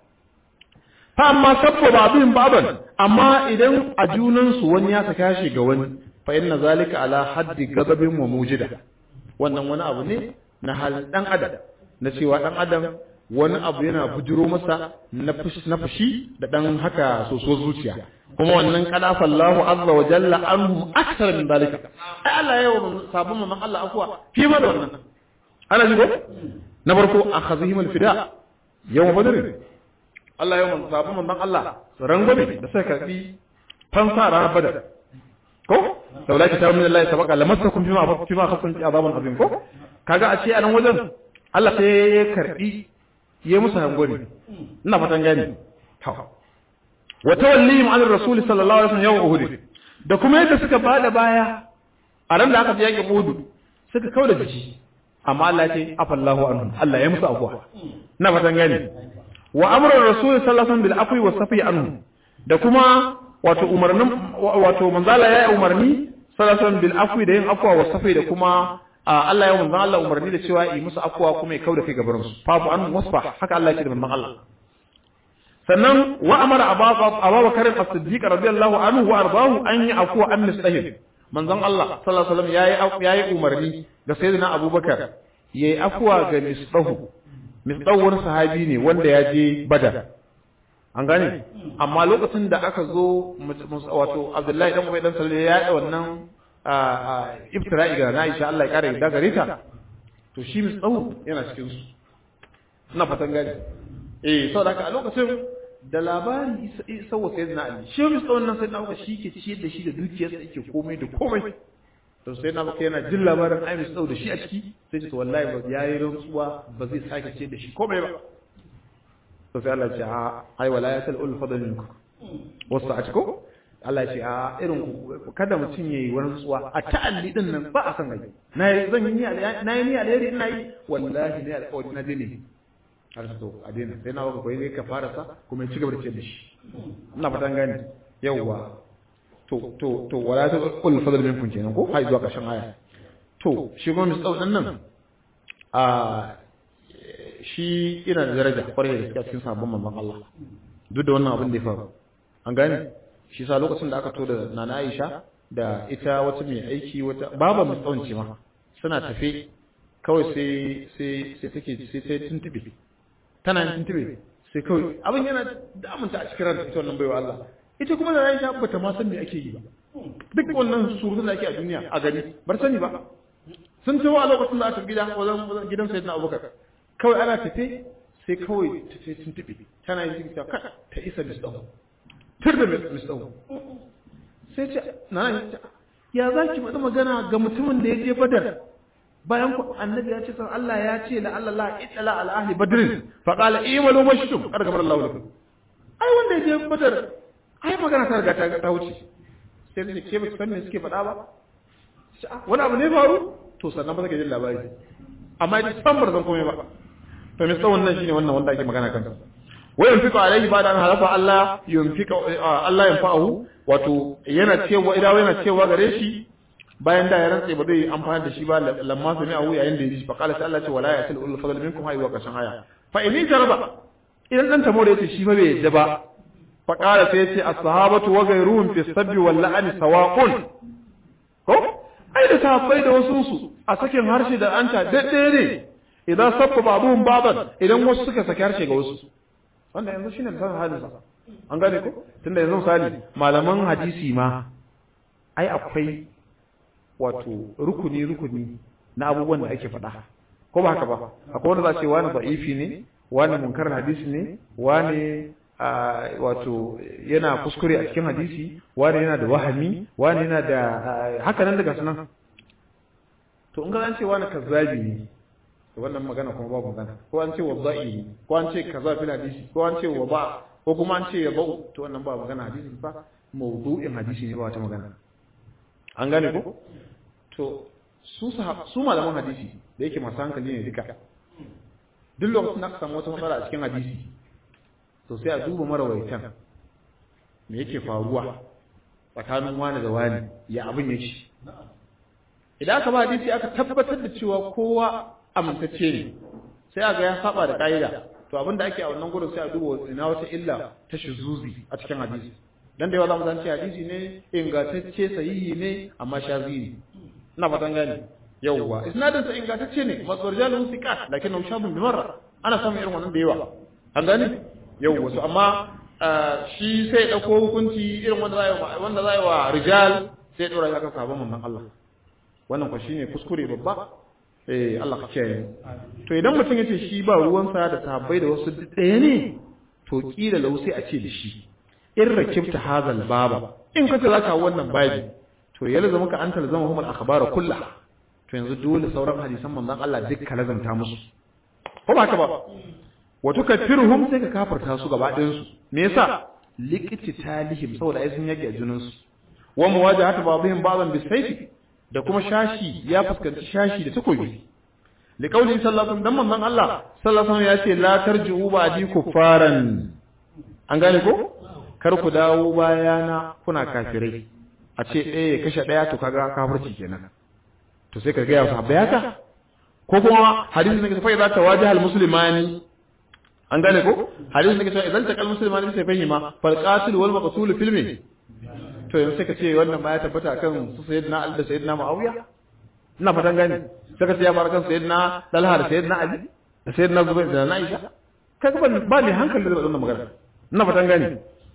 fa amma sabba babin baban amma idan a junan su wani ya saka shi ga wani fa inna zalika ala haddi ghadabin wa mujida wannan wani abu ne na hal dan adam na cewa dan adam wani abu yana bujiro masa na fushi da dan haka soso zuciya kuma wannan kadafa Allahu azza wa jalla anhum akthar min dalika ai Allah ya yi sabon mamman Allah afwa fi ma da wannan ana ji ko na farko akhazihim al-fida yawm badr Allah ya yi sabon mamman Allah rangwame da sai karbi fansa ranar badar ko laula kitabun min Allah sabaqa lamassakum fima fima khassan azabun azim ko kaga a ce a nan wajen Allah sai ya karbi ya musu hangori ina fatan gani wa tawallihim an rasul sallallahu alaihi wasallam yawm uhud da kuma yadda suka bada baya a ran da aka je yakin uhud suka kauda jiki amma Allah ce afallahu anhum Allah ya musu afwa ina fatan gani wa amra rasul sallallahu alaihi wasallam bil afwi was safi anhum da kuma wato umarnin wato manzala ya yi umarni sallallahu alaihi wasallam bil afwi da yin afwa was safi da kuma Allah ya manzan Allah umarni da cewa yi musu afwa kuma ya kauda kai gabarin su fafu an wasfa haka Allah ya ce da manzan Allah sannan wa amara abubakar as-siddiq radiyallahu anhu wa ardahu an yi afwa an mustahil manzan Allah sallallahu alaihi wasallam yayi yayi umarni ga sayyidina abubakar yayi afwa ga misdahu misdahu wani sahabi ne wanda ya je badar an gane amma lokacin da aka zo wato Abdullahi dan Ubay dan Salih ya yi wannan iftira'i ga Aisha Allah ya kare da gare ta to shi mai tsawo yana cikin su ina fatan gani eh saboda haka a lokacin da labari sawa sai na Ali shi mai tsawon nan sai na baka shi ke ciyar da shi da dukiyarsa yake komai da komai to sai na baka yana jin labarin ai mai tsawo da shi a ciki sai ce to wallahi ba yayi rantsuwa ba zai sake ciyar da shi komai ba to sai Allah ya ce a ai wala ya sal ul fadl minkum wasu a ciko Allah ce a irin kada mutum yayi wani tsuwa a ta'alli din nan ba a san gaji na yi zan yi na yi ni alheri ina yi wallahi ne alƙawari na dine har to a dina sai na baka koyi ne ka fara sa kuma ya ci gaba da ciyar da shi ina fatan gani yawwa to to to wala ta kul fadl minkum kenan ko har zuwa ƙarshen aya to shi kuma misal din nan a shi ina da daraja kwarai da gaskiya cikin sabon mamman Allah duk da wannan abin da ya faru an gane shi sa lokacin da aka to da nana Aisha da ita wata mai aiki wata baba mai tsawon ce ma suna tafe kawai sai sai sai take sai sai tuntube tana yin tuntube sai kawai abin yana damunta a cikin ranta ita wannan baiwa Allah ita kuma da Aisha bata ma san me ake yi ba duk wannan surutun da ake a duniya a gani bar sani ba sun tawo a lokacin da aka gida wajen gidan sayyidina Abubakar kawai ana tafe sai kawai tafe tuntube tana yin ta ta isa misdahu tur da misdahu sai ce na ya za ki faɗi magana ga mutumin da ya je badar bayan ku annabi ya ce san Allah ya ce la Allah la itala al ahli badrin fa qala imalu mashtum kada kamar Allah lakum ai wanda ya je badar ai magana ta riga ta ta wuce sai ne ke ba san me suke faɗa ba wani abu ne faru to sannan ba take jin labari amma ita san bar zan komai ba to me tsawon nan shine wannan wanda ake magana kansa wa yunfiqu alayhi ba da an halafa Allah yunfiqu Allah yanfa'uhu wato yana cewa idawa yana cewa gare shi bayan da ya rantse ba zai amfani da shi ba lamma sami ahu yayin da ya ji fa qala sai Allah ce wala yasil ul fadl minkum hayya kashan aya fa in jaraba idan dan tamo da yace shi ba bai yadda ba fa qala sai yace as-sahabatu wa ghayruhum fi sabbi wal la'ani sawa'un ko ai da sahabbai da wasu su a sakin harshe da anta daddare ne idan sabba babuhum baban idan wasu suka saki harshe ga wasu wanda yanzu shine misalin halin sa an gane ko tunda yanzu misali malaman hadisi ma ai akwai wato rukuni rukuni na abubuwan da ake faɗa ko ba haka ba akwai wanda za ce wani da'ifi ne wani munkar hadisi ne wani wato yana kuskure a cikin hadisi wani yana da wahami wani yana da haka nan daga sunan to in ga an ce wani kazzabi ne wannan magana kuma babu magana ko an ce wadda'i ne ko an ce kaza fil hadisi ko an ce wa ba ko kuma an ce ya ba'u to wannan ba magana hadisi ba mawdu'in hadisi ne ba wata magana an gane ko to su su malaman hadisi da yake masu hankali ne duka duk lokacin da aka samu wata matsala a cikin hadisi to sai a duba marawaitan me yake faruwa tsakanin wani da wani ya abin yake idan aka ba hadisi aka tabbatar da cewa kowa amintacce ne sai aga ya saba da ka'ida to abin da ake a wannan gurin sai a duba ina wata illa ta shuzuzi a cikin hadisi dan da yawa zamu zance hadisi ne ingantacce sahihi ne amma shazi ne ina fatan gane yawwa isnadin sa ingantacce ne masarjalu thiqat lakinnahu shabun bi marra ana samun irin wannan da yawa an gane yawwa so amma shi sai ya dauko hukunci irin wanda zai wanda zai wa rijal sai ya dora ya kan sabon manzon Allah wannan kwa shine kuskure babba eh Allah ka kiyaye to idan mutum yace shi ba ruwansa da sahabbai da wasu ɗaya ne to kila lau sai a ce da shi in rakibta hadal baba in kace zaka wannan babi to ya lazama ka anta lazama hum al akhbar kullaha to yanzu dole sauran hadisan manzon Allah duk ka lazanta musu ko ba ka ba wa tukaffiruhum sai ka kafarta su gaba ɗayan su me yasa liqiti talihim saboda ai sun yake junan su wa muwajahatu ba'dihim ba'dan bisayfi da kuma shashi ya fuskanci shashi da takobi li qauli sallallahu alaihi wasallam dan manzon Allah sallallahu alaihi wasallam ya ce la tarji'u ba'di kuffaran an gane ko kar ku dawo bayana kuna kafirai a ce ɗaya ya kashe ɗaya to kaga kafirci kenan to sai ka ga ya sahabbai haka ko kuma hadisi ne fa idza tawajaha al-muslimani an gane ko hadisi ne cewa idan taqal muslimani sai fahima fal qatil wal maqtul fil min to yanzu sai ka ce wannan ma ya tabbata kan su sayyidina Ali da sayyidina Muawiya ina fatan gane sai ka ce ya bar kan sayyidina Talha da sayyidina Ali da sayyidina Zubair da na Aisha kaga ba ba ne hankali da wannan magana ina fatan gane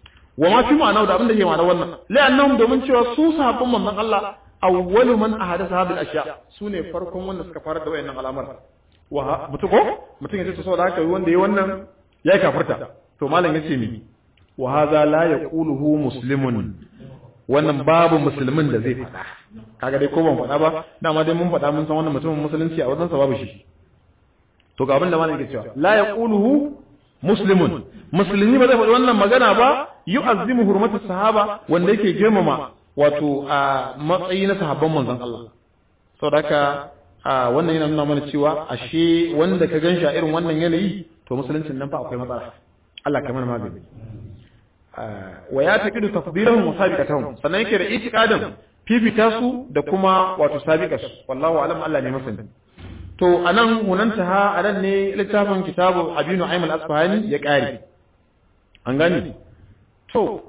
wa ma fi ma'ana da abin da ke ma'ana wannan la'annahum domin cewa su sahabban manzon Allah awwalu man ahadatha hadhihi al-ashya sune farkon wanda suka fara da wayannan al'amar wa mutu ko mutum yace to saboda haka wanda yayi wannan ya kafirta to malam yace mi wa hadha la yaquluhu muslimun wannan babu musulmin da zai faɗa kaga dai ko ban faɗa ba dama dai mun faɗa mun san wannan mutumin musulunci a wajen sa babu shi to ga abin da malam yake cewa la yaquluhu muslimun musulmi ba zai faɗi wannan magana ba yu'azzimu hurmatu sahaba wanda yake girmama wato a matsayi na sahabban manzon Allah saboda haka wannan yana nuna mana cewa ashe wanda ka ganshi a irin wannan yanayi to musuluncin nan fa akwai matsala Allah kamar magani wa ya taqidu tafdilahum wa sabiqatahum sannan yake da itiqadin fifita su da kuma wato sabiqas wallahu alam Allah ne masani to anan hunanta ha anan ne littafin kitabu abinu aimal asfahani ya kare an gani to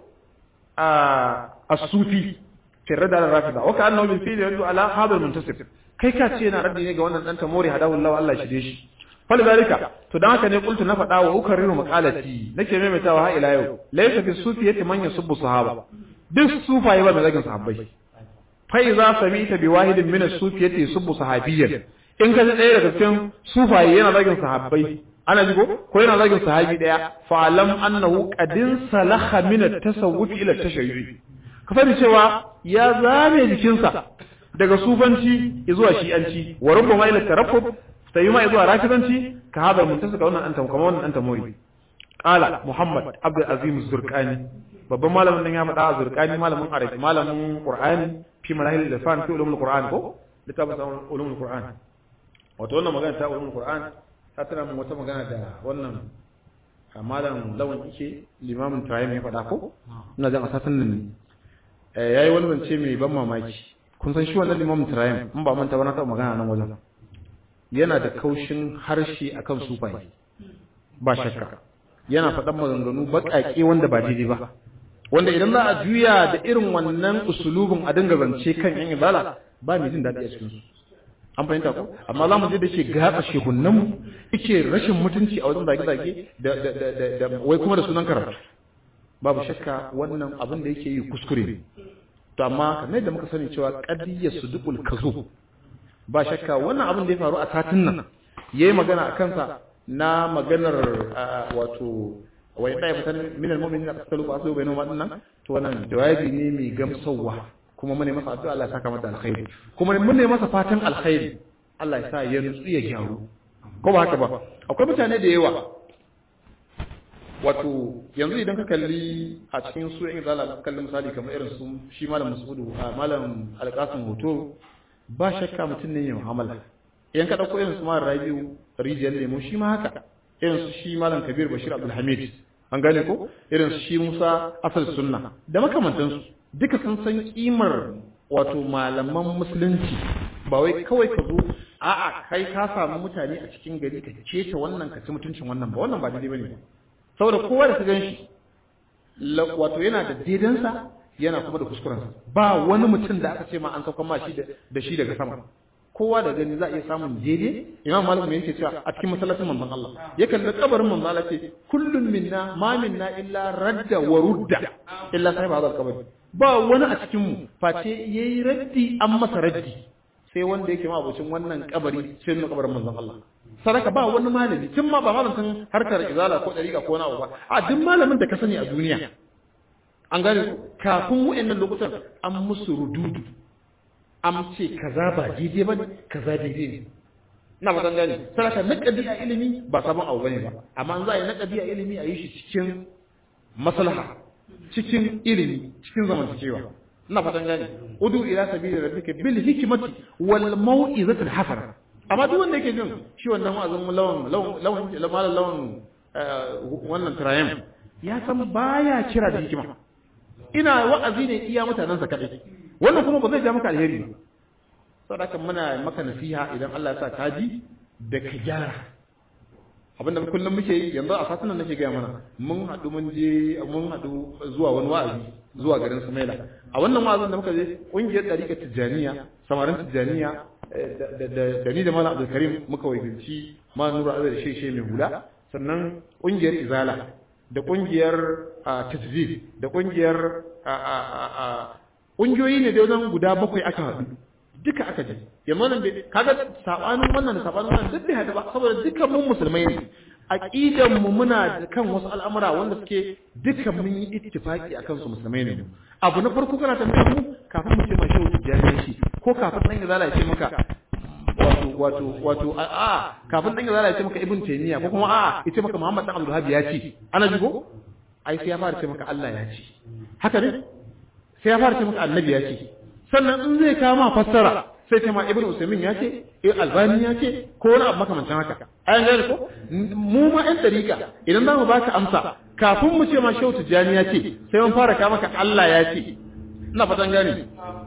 a as-sufi fi rada rafida wa kana min fi yadu ala hadha al-muntasib kai ka ce yana raddi ne ga wannan dan tamori hadahu Allah Allah shi dai shi fal zalika to dan haka ne kultu na faɗa wa ukarriru maqalati nake maimaitawa har ila yau laysa fi sufiyati man yasubbu sahaba duk sufaye ba mai zagin sahabbai fa iza samita bi wahidin min as-sufiyati yasubbu sahabiyyan in ka ji ɗaya daga cikin sufaye yana zagin sahabbai ana ji ko ko yana zagin sahabi daya fa alam annahu qadin salaha min at-tasawuf ila at-tashayyu'i ka sani cewa ya zame jikinsa daga sufanci zuwa shi'anci wa rubbama ila taraffud sai ma zuwa rafizanci ka hada mutunta ga wannan anta kamar wannan anta mori qala muhammad abdul azim zurqani babban malamin nan ya faɗa zurqani malamin arabi malamin qur'ani fi manahil lafan fi ulumul qur'an ko littafin ulumul qur'an wato wannan magana ta ulumul qur'an ta tana mun wata magana da wannan malam lawan ike limamin tayyib ya faɗa ko ina jan asasin nan yayi wani zance mai ban mamaki kun san shi wannan limamin tayyib in ba manta ba na taɓa magana nan wajen yana da kaushin harshe akan sufai ba shakka yana faɗan maganganu baƙaƙe wanda ba daidai ba wanda idan za a juya da irin wannan usulubin a dinga zance kan yan ibala ba mai jin daɗi a cikin su an fahimta ko amma za mu je da ke gatsa shehunan mu yake rashin mutunci a wajen zage-zage da da da wai kuma da sunan karatu babu shakka wannan abin da yake yi kuskure ne to amma kamar yadda muka sani cewa qadiyyar sudukul kazo ba shakka wannan abin da ya faru a satin nan yayi magana a kansa na maganar wato wai ɗaya fitar min al-mu'minin da kasalu ba su bainu ma nan to wannan jawabi ne mai gamsarwa kuma mun ne masa addu'a Allah ya saka mata alkhairi kuma mun ne masa fatan alkhairi Allah ya sa ya nutsu ya gyaru ko ba haka ba akwai mutane da yawa wato yanzu idan ka kalli a cikin su yan zala ka kalli misali kamar irin su shi malam Masudu a malam Alƙasim Hoto ba shakka mutum ne ya mu'amala idan ka dauko irin su malam Rabiu Rijiyar Lemo shi ma haka irin su shi malam Kabir Bashir Abdul Hamid an gane ko irin su shi Musa Asal Sunna da makamantansu duka sun san kimar wato malaman musulunci ba wai kawai ka zo a'a kai ka samu mutane a cikin gari ka keta wannan ka ci mutuncin wannan ba wannan ba daidai bane saboda kowa da ka gan shi wato yana da daidansa yana kuma da kuskurensa ba wani mutum da aka ce ma an saukan ma shi da shi daga sama kowa da gani za a iya samun daidai imam malik mai yake cewa a cikin masallacin manzon Allah ya kalli kabarin manzon Allah ce kullum minna ma minna illa radda wa rudda illa sahiba hadal kabari ba wani a cikin mu face yayi raddi an masa raddi sai wanda yake ma abocin wannan kabari sai nuna kabarin manzon Allah sadaka ba wani malami tun ma ba malamin harkar izala ko dariƙa ko nawa ba a duk malamin da ka sani a duniya an gane kafin wa'annan lokutan an musu rududu an ce kaza ba daidai bane kaza daidai ne na ba gane sadaka naqadi a ilimi ba sabon abu bane ba amma an za a yi naqadi a ilimi a yi shi cikin maslaha cikin ilimi cikin zamantakewa ina fatan gane udu ila sabili rabbika bil hikmati wal mau'izati al hasana amma duk wanda yake jin shi wannan wa'azin lawan lawan lawan lawan wannan trayam ya san baya kira da hikima ina wa'azi ne iya mutanensa kadai wannan kuma ba zai ja maka alheri ba saboda muna maka nasiha idan Allah ya sa ka ji da ka gyara abinda kullum muke yi yanzu a satunan nake gaya mana mun haɗu mun je mun haɗu zuwa wani wa'azi zuwa garin Sumaila a wannan wa'azin da muka je ƙungiyar ɗariƙar Tijjaniya samarin Tijjaniya da ni da Malam Abdul Karim muka wakilci Malam Nura Azar Sheshe mai hula sannan ƙungiyar Izala da ƙungiyar Tajzib da ƙungiyar ƙungiyoyi ne da wajen guda bakwai aka haɗu duka aka je yanzu nan bai kaga sabanin wannan da sabanin wannan duk bai haɗu ba saboda dukkan mun musulmai ne aqidan mu muna da kan wasu al'amura wanda suke dukkan mun yi ittifaki akan su musulmai ne abu na farko kana tambayar mu kafin mu ce ma shehu tijjani shi ko kafin dan izala ya ce maka wato wato wato a a kafin dan izala ya ce maka ibn taymiya ko kuma a ya ce maka muhammad dan abdul ya ce ana ji ko ai sai ya fara ce maka Allah ya ce haka ne sai ya fara ce maka annabi ya ce sannan in zai kama fassara sai ce ma ibn usaimin ya ce eh albani ya ce ko wani abu makamancin haka ayan gane ko mu ma ɗan dariƙa idan za mu baka amsa kafin mu ce ma shehu tijjani ya ce sai mun fara kawo maka Allah ya ce ina fatan gane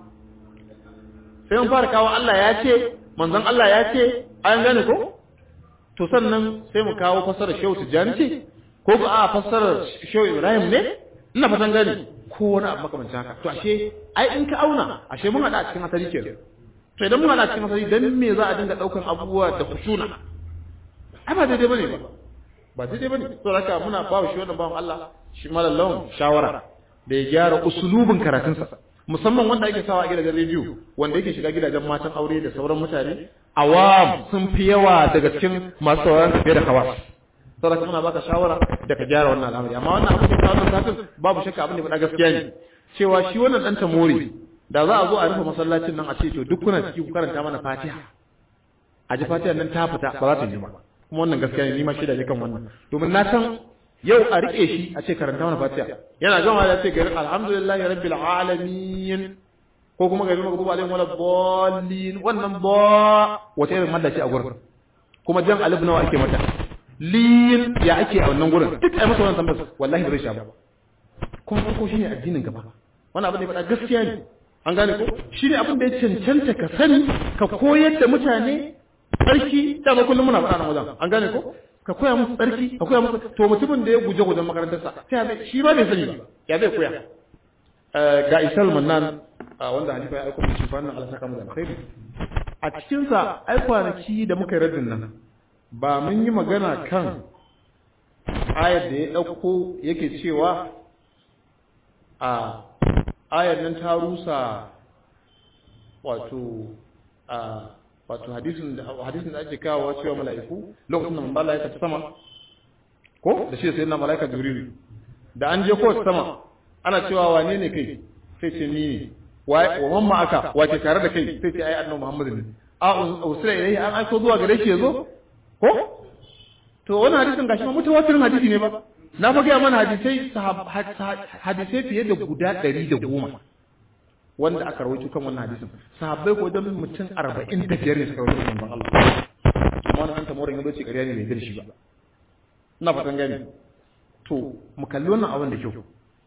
sai mun fara kawo Allah ya ce manzon Allah ya ce ayan gane ko to sannan sai mu kawo fassarar shehu tijjani ce ko ba a fassarar shehu ibrahim ne ina fatan gane ko wani abu makamancin haka to ashe ai in ka auna ashe mun hada a cikin asali ke to idan mun hada a cikin asali dan me za a dinga daukan abubuwa da kushuna ai ba daidai bane ba ba daidai bane to haka muna ba shi wannan bawan Allah shi malallawan shawara da ya gyara usulubin karatunsa musamman wanda ake sawa a gidajen rediyo wanda yake shiga gidajen matan aure da sauran mutane awam sun fi yawa daga cikin masu sauraron tafiye da kawas saboda muna baka shawara da ka gyara wannan al'amari amma wannan abin da ka wannan satin babu shakka abin da faɗa gaskiya ne cewa shi wannan dan tamori da za a zo a rufe masallacin nan a ce to duk kuna ciki ku karanta mana Fatiha a ji Fatiha nan ta fita ba za ta yi ba kuma wannan gaskiya ne ni ma shaida ne kan wannan domin na san yau a rike shi a ce karanta mana Fatiha yana gama da ce gari alhamdulillahi rabbil alamin ko kuma gari magdubu alaihim wala dallin wannan ba wata irin mallaci a gurin kuma jan alif nawa ake mata lin ya ake a wannan gurin duk ai masa wannan tambayar wallahi bai sha ba kuma farko shine addinin gaba wannan abin da ya faɗa gaskiya ne an gane ko shine abin da ya cancanta ka sani ka koyar da mutane tsarki da ba kullum muna faɗa nan wajen an gane ko ka koya musu tsarki ka koya musu to mutumin da ya guje gujen makarantarsa sai shi ba bai sani ba ya zai koya ga isal mannan wanda halifa ya aiko mu shi fannin Allah saka mu da alkhairi a cikin sa ai kwanaki da muka yi raddin nan ba mun yi magana kan ayar da ya ɗauko yake cewa a ayar nan ta rusa wato a wato hadisin da hadisin da ake kawo cewa mala'iku lokacin da manzo ya tafi sama ko da shi sai na mala'ika jibril da an je ko sama ana cewa wane ne kai sai ce ni ne wa mamma aka wace tare da kai sai ce ai annabi muhammad ne a usra ilayhi an aiko zuwa gare shi yazo ko to wannan hadisin gashi ma mutawatirin hadisi ne ba na fa gaya mana hadisai hadisai fiye da guda ɗari da goma wanda aka rawaito kan wannan hadisin sahabbai ko dan mutum arba'in da biyar ne suka rawaito manzon Allah amma wannan an tamorin ya bace ƙarya ne bai dirshi ba ina fatan gani to mu kalli wannan abin da kyau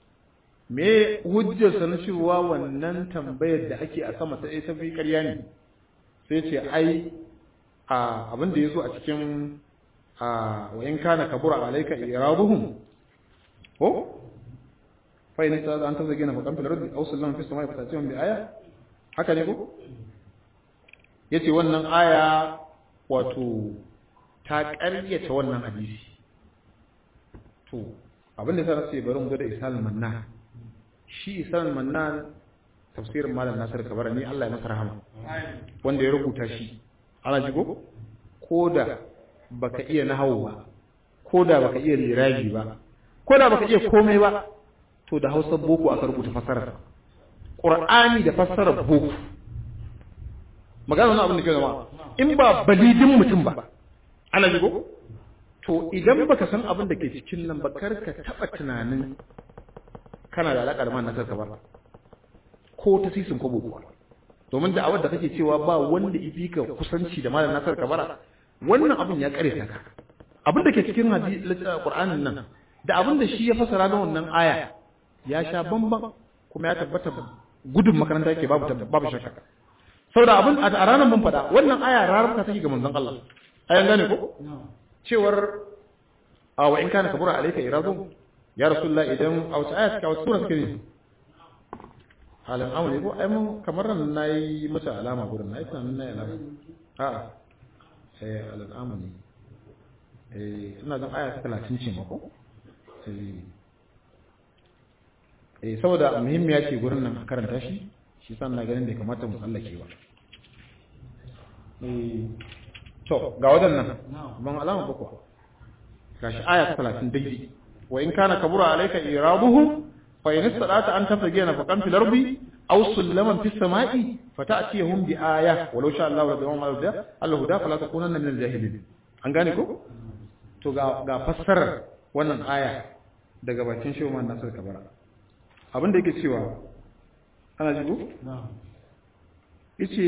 me hujjar sa na cewa wannan tambayar da ake a sama ta ta fi ƙarya ne sai ce ai a abin da yazo a cikin a wa in kana kabura alayka iraduhum ko fa in ta an tazage na fakan fil ardi aw sallama fi samai fatatihum bi aya haka ne ko yace wannan aya wato ta ƙaryata wannan hadisi to abin da sa sai bari mu ga da isalul manna shi isalul manna tafsirin malam nasir kabara ni Allah ya masa rahama wanda ya rubuta shi ana jigo ko da baka iya nahawu ba ko da baka iya lirabi ba ko da baka iya komai ba to da Hausa boko aka rubuta fasarar Qur'ani da fasarar boko magana wannan abin da ke zama in ba balidin mutum ba ana jigo to idan baka san abin da ke cikin nan ba kar ka taba tunanin kana da alaƙa da man nasar ka ba ko ta sisin kwabo kuwa domin da awar da kake cewa ba wanda ifi ka kusanci da malam nasar ka bara wannan abin ya kare ka abin da ke cikin Qur'anin nan da abin da shi ya fasara na wannan aya ya sha bamban kuma ya tabbata gudun makaranta yake babu babu shakka saboda abin a ranar mun faɗa wannan aya rarrabta take ga manzon Allah ayan gane ko cewar a wa in kana kabura alayka iradu ya rasulullah idan a wata aya ta wata sura take ne halin amuri ko ai mun kamar nan nayi mata alama gurin nayi tunanin nayi alama a eh halin amuri eh ina zan aya ta 30 ce mako eh eh saboda muhimmiya ce gurin nan a karanta shi shi san na ganin da kamata mu tsallake ba eh to ga wadannan ban alama ba ko gashi aya ta 30 daidai wa in kana kabura alayka irabuhum fa in istata an tafgina faqan fil ardi aw sulaman fis samai fata'tiyahum bi aya walau sha Allah la dawama al-huda al-huda fala takunanna min al-jahilin an gane ko to ga ga fassarar wannan aya daga bakin shehu man nasir kabara abin da yake cewa ana ji ko yace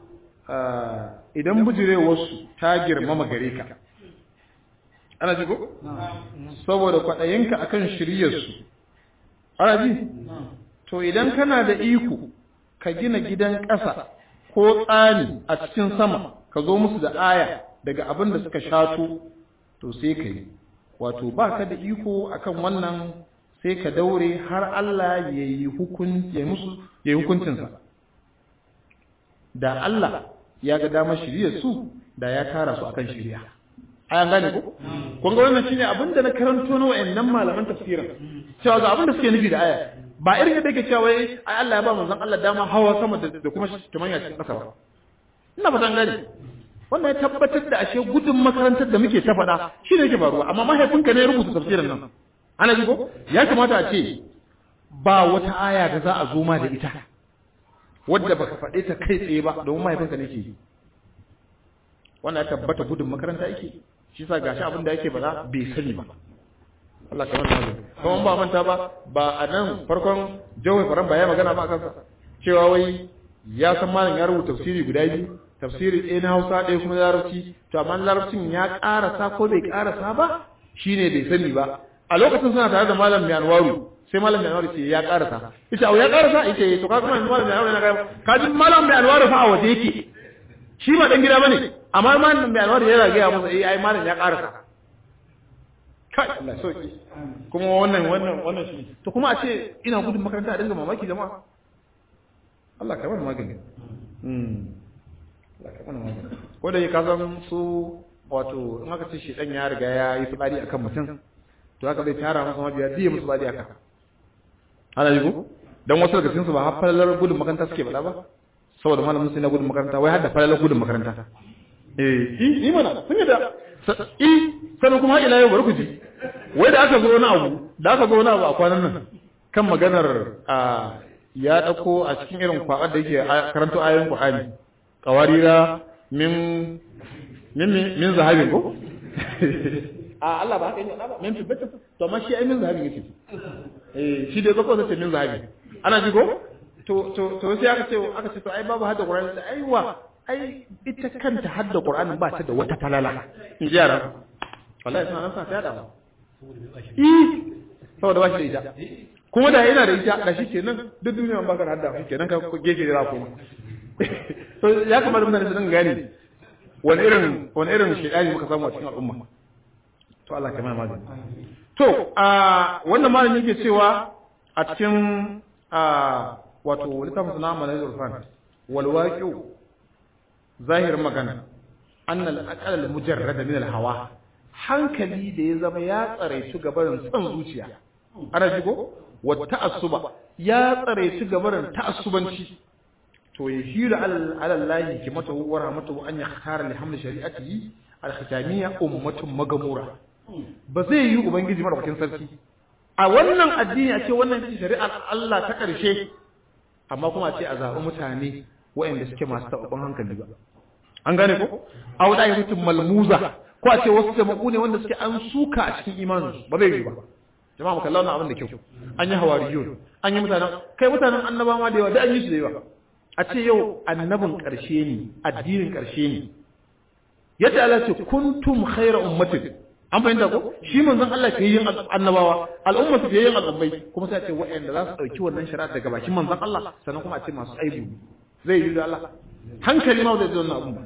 idan bujirewarsu ta girmama gare ka ana ji ko saboda kwaɗayinka akan shiryarsu ana ji to idan kana da iko ka gina gidan ƙasa ko tsani a cikin sama ka zo musu da aya daga abin da suka shato to sai ka yi wato ba ka da iko akan wannan sai ka daure har Allah ya yi hukuncinsa da Allah ya ga damar shirya su da ya tara su akan shirya ayan gane ko kun ga wannan shine abin da na karanto na wayannan malaman tafsirin cewa ga abin da suke nufi da aya ba irin yadda yake cewa wai ai Allah ya ba manzon Allah dama hawa sama da kuma kimanya cikin ƙasa ba ina fatan gane wannan ya tabbatar da ashe gudun makarantar da muke ta faɗa shi ne yake faruwa amma mahaifinka ne ya rubuta tafsirin nan ana ji ko ya kamata a ce ba wata aya da za a zo ma da ita wadda baka faɗe ta kai tsaye ba domin mahaifinka ne ke yi wannan ya tabbata gudun makaranta yake shi sa gashi abin da yake ba bai sani ba Allah ka manta da kuma ba manta ba ba a nan farkon jawai faran ba ya magana ba kansa cewa wai ya san malam ya rubuta tafsiri guda biyu tafsiri ɗaya na Hausa ɗaya kuma Larabci to amma Larabcin ya ƙarasa ko bai ƙarasa ba shine bai sani ba a lokacin suna tare da malam mai anwaru sai malam mai anwaru ce ya ƙarasa ita au ya ƙarasa ita to ka kuma malam mai anwaru yana ka ji malam mai anwaru fa a waje yake shi ba dan gida bane amma malam mai anwaru yana ga masa eh ai malam ya ƙarasa kai Allah sauki kuma wannan wannan wannan shi to kuma a ce ina gudun makaranta a dinga mamaki jama'a Allah ka bani magani mm Allah ka bani magani ko da ka san su wato in aka ce shi dan ya riga ya yi fitsari akan mutum to haka zai tara masa mabiya biye musu fitsari aka ana yi ko dan wasu daga cikin su ba har falalar gudun makaranta suke bada ba saboda malamin sai na gudun makaranta wai har da falalar gudun makaranta eh ni mana sun yi da i sanin kuma ila yau bari ku ji wai da aka zo wani abu da aka zo wani abu a kwanan nan kan maganar a ya dauko a cikin irin kwabar da yake karanto ayoyin Qur'ani qawarira min min min zahabin ko a Allah ba haka ne ba min fiddata to amma shi ai min zahabi yake eh shi dai zako sai min zahabi ana ji ko to to to sai aka ce aka ce to ai babu hadda Qur'ani da aiwa ai ita kanta hadda Qur'ani ba ta da wata falala in ji yara wallahi suna nan sa ta yada eh saboda ba shi da ita kuma da yana da ita da shi kenan duk duniya ba ka da hadda shi kenan ka gefe da kuma to ya kamata mutane su dinga gane wani irin wani irin shedani muka samu a cikin al'umma to Allah ka mai magani to a wannan malami yake cewa a cikin a wato littafin sunan manazir fan wal waqi'u zahir magana annal aqal al mujarrad min al hawa hankali da ya zama ya tsare shi gabarin son zuciya ana ji ko wa ta'assuba ya tsare shi gabarin ta'assubanci to ya hira alallahi kimata wa rahmatu an yakhtara li hamli shari'atihi al-khitamiyya ummatun magamura ba zai yi ubangiji madaukakin sarki a wannan addini a ce wannan shari'ar Allah ta karshe amma kuma a ce a zaɓi mutane waɗanda suke masu taɓaɓɓen hankali ba an gane ko a wada yi mutum malmuza ko a ce wasu jama'a ne wanda suke an suka a cikin imanin ba zai yi ba jama'a mu kalla wannan abin da kyau an yi hawariyun an yi mutanen kai mutanen annaba ma da yawa da an yi su da yawa a ce yau annabin ƙarshe ne addinin ƙarshe ne yadda Allah ce kuntum khayra ummatin an fahimta ko shi manzon Allah ke yin annabawa al'umma su ke yin al'ummai kuma sai a ce waɗanda za su ɗauki wannan shari'a daga bakin manzon Allah sannan kuma a ce masu aibu zai yi da Allah hankali ma zai zo wannan abun ba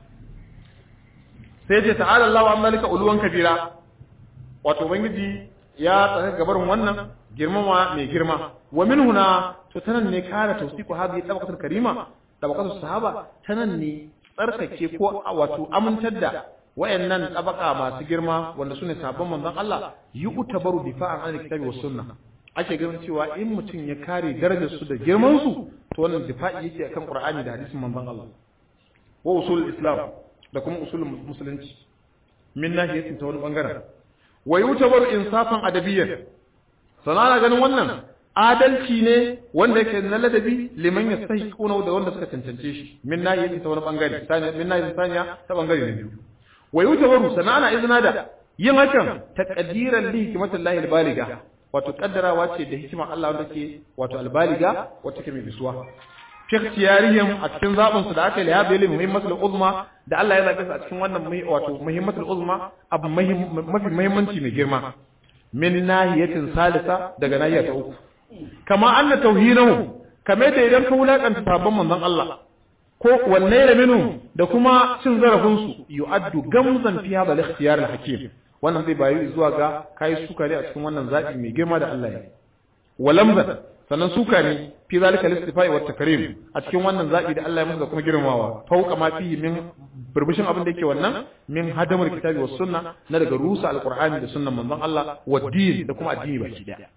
sai ce ta'ala Allah wa malika uluwan kabira wato ubangiji ya tsaka gabarin wannan girmama mai girma wa min huna to tanan ne kara tawsiqu hadhihi tabaqatul karima tabaqatus sahaba tanan ne tsarkake ko wato amintar da wayannan tabaka masu girma wanda sune sabon manzon Allah yi utabaru difa'an an kitabi was sunna ake ganin cewa in mutum ya kare darajar su da girman su to wannan difa'i yake akan Qur'ani da hadisin manzon Allah wa usul islam da kuma usul musulunci min nahiyatin ta wani bangaren wa yutabaru insafan adabiyyan sana ganin wannan adalci ne wanda yake na ladabi liman yastahiquna da wanda suka cancance shi min nahiyatin ta wani bangare saniya min nahiyatin saniya ta bangare ne biyu wa yutabaru sana ana izina da yin hakan taqdiran li hikmatillahi albaliga wato kaddarawa ce da hikimar Allah wanda ke wato albaliga wacce ke mai bisuwa fi ikhtiyarihim a cikin zabin su da aka yi habi ilmi muhimmatul uzma da Allah ya zabe su a cikin wannan wato muhimmatul uzma abu mafi muhimmanci mai girma min nahiyatin salisa daga nahiya ta uku kama anna tauhinahu kame da idan ka wulakanta sabon manzon Allah ko wanne da minu da kuma cin zarafin su yu'addu gamzan fi hadha al-ikhtiyar al-hakim wannan zai bayu zuwa ga kai suka ne a cikin wannan zabi mai girma da Allah ya walamza sannan suka ne fi zalika al-istifai wa takrim a cikin wannan zabi da Allah ya musu da kuma girmamawa fauka ma fi min burbushin abin da yake wannan min hadamul kitabi was sunna na daga rusa alqur'ani da sunnan manzon Allah wa din da kuma addini baki daya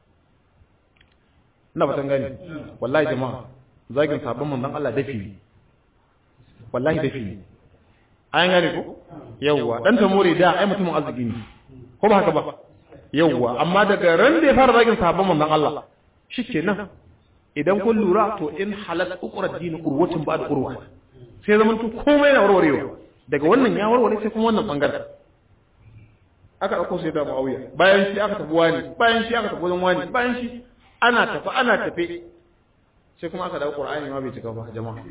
ina fatan gani wallahi jama'a zagin sabon manzon Allah dafi ne wallahi dafi ne an gane ko yawwa dan tamore da ai mutumin arziki ne ko ba haka ba yawwa amma daga ran da ya fara zagin sabon manzon Allah shikenan idan kun lura to in halal ukra dini urwatin ba da urwa sai zaman to komai na warwarewa daga wannan ya warware sai kuma wannan bangaren aka dauko sai da Muawiya bayan shi aka tafi wani bayan shi aka tafi wajen wani bayan shi ana tafi ana tafi sai kuma aka dawo Qur'ani ma bai cika ba jama'a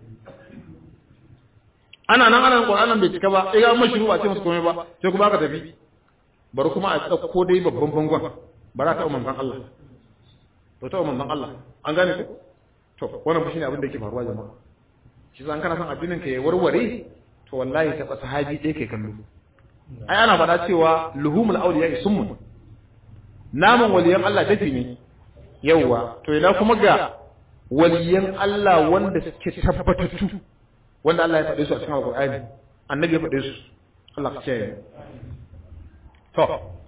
ana nan ana Qur'anin bai cika ba sai ga mun shiru ba ce musu komai ba sai kuma aka tafi bari kuma a dauko dai babban bangon bara ta umman Allah to ta manzon Allah an gane ku to wannan shine abin da yake faruwa jama'a shi zan kana son addinin ka ya warware to wallahi ta sahabi ɗaya kai kallo ai ana faɗa cewa luhumul awliya summun naman waliyan Allah dafi ne yauwa to ina kuma ga waliyan Allah wanda suke tabbatattu wanda Allah ya faɗe su a cikin Alƙur'ani annabi ya faɗe su Allah ka ce to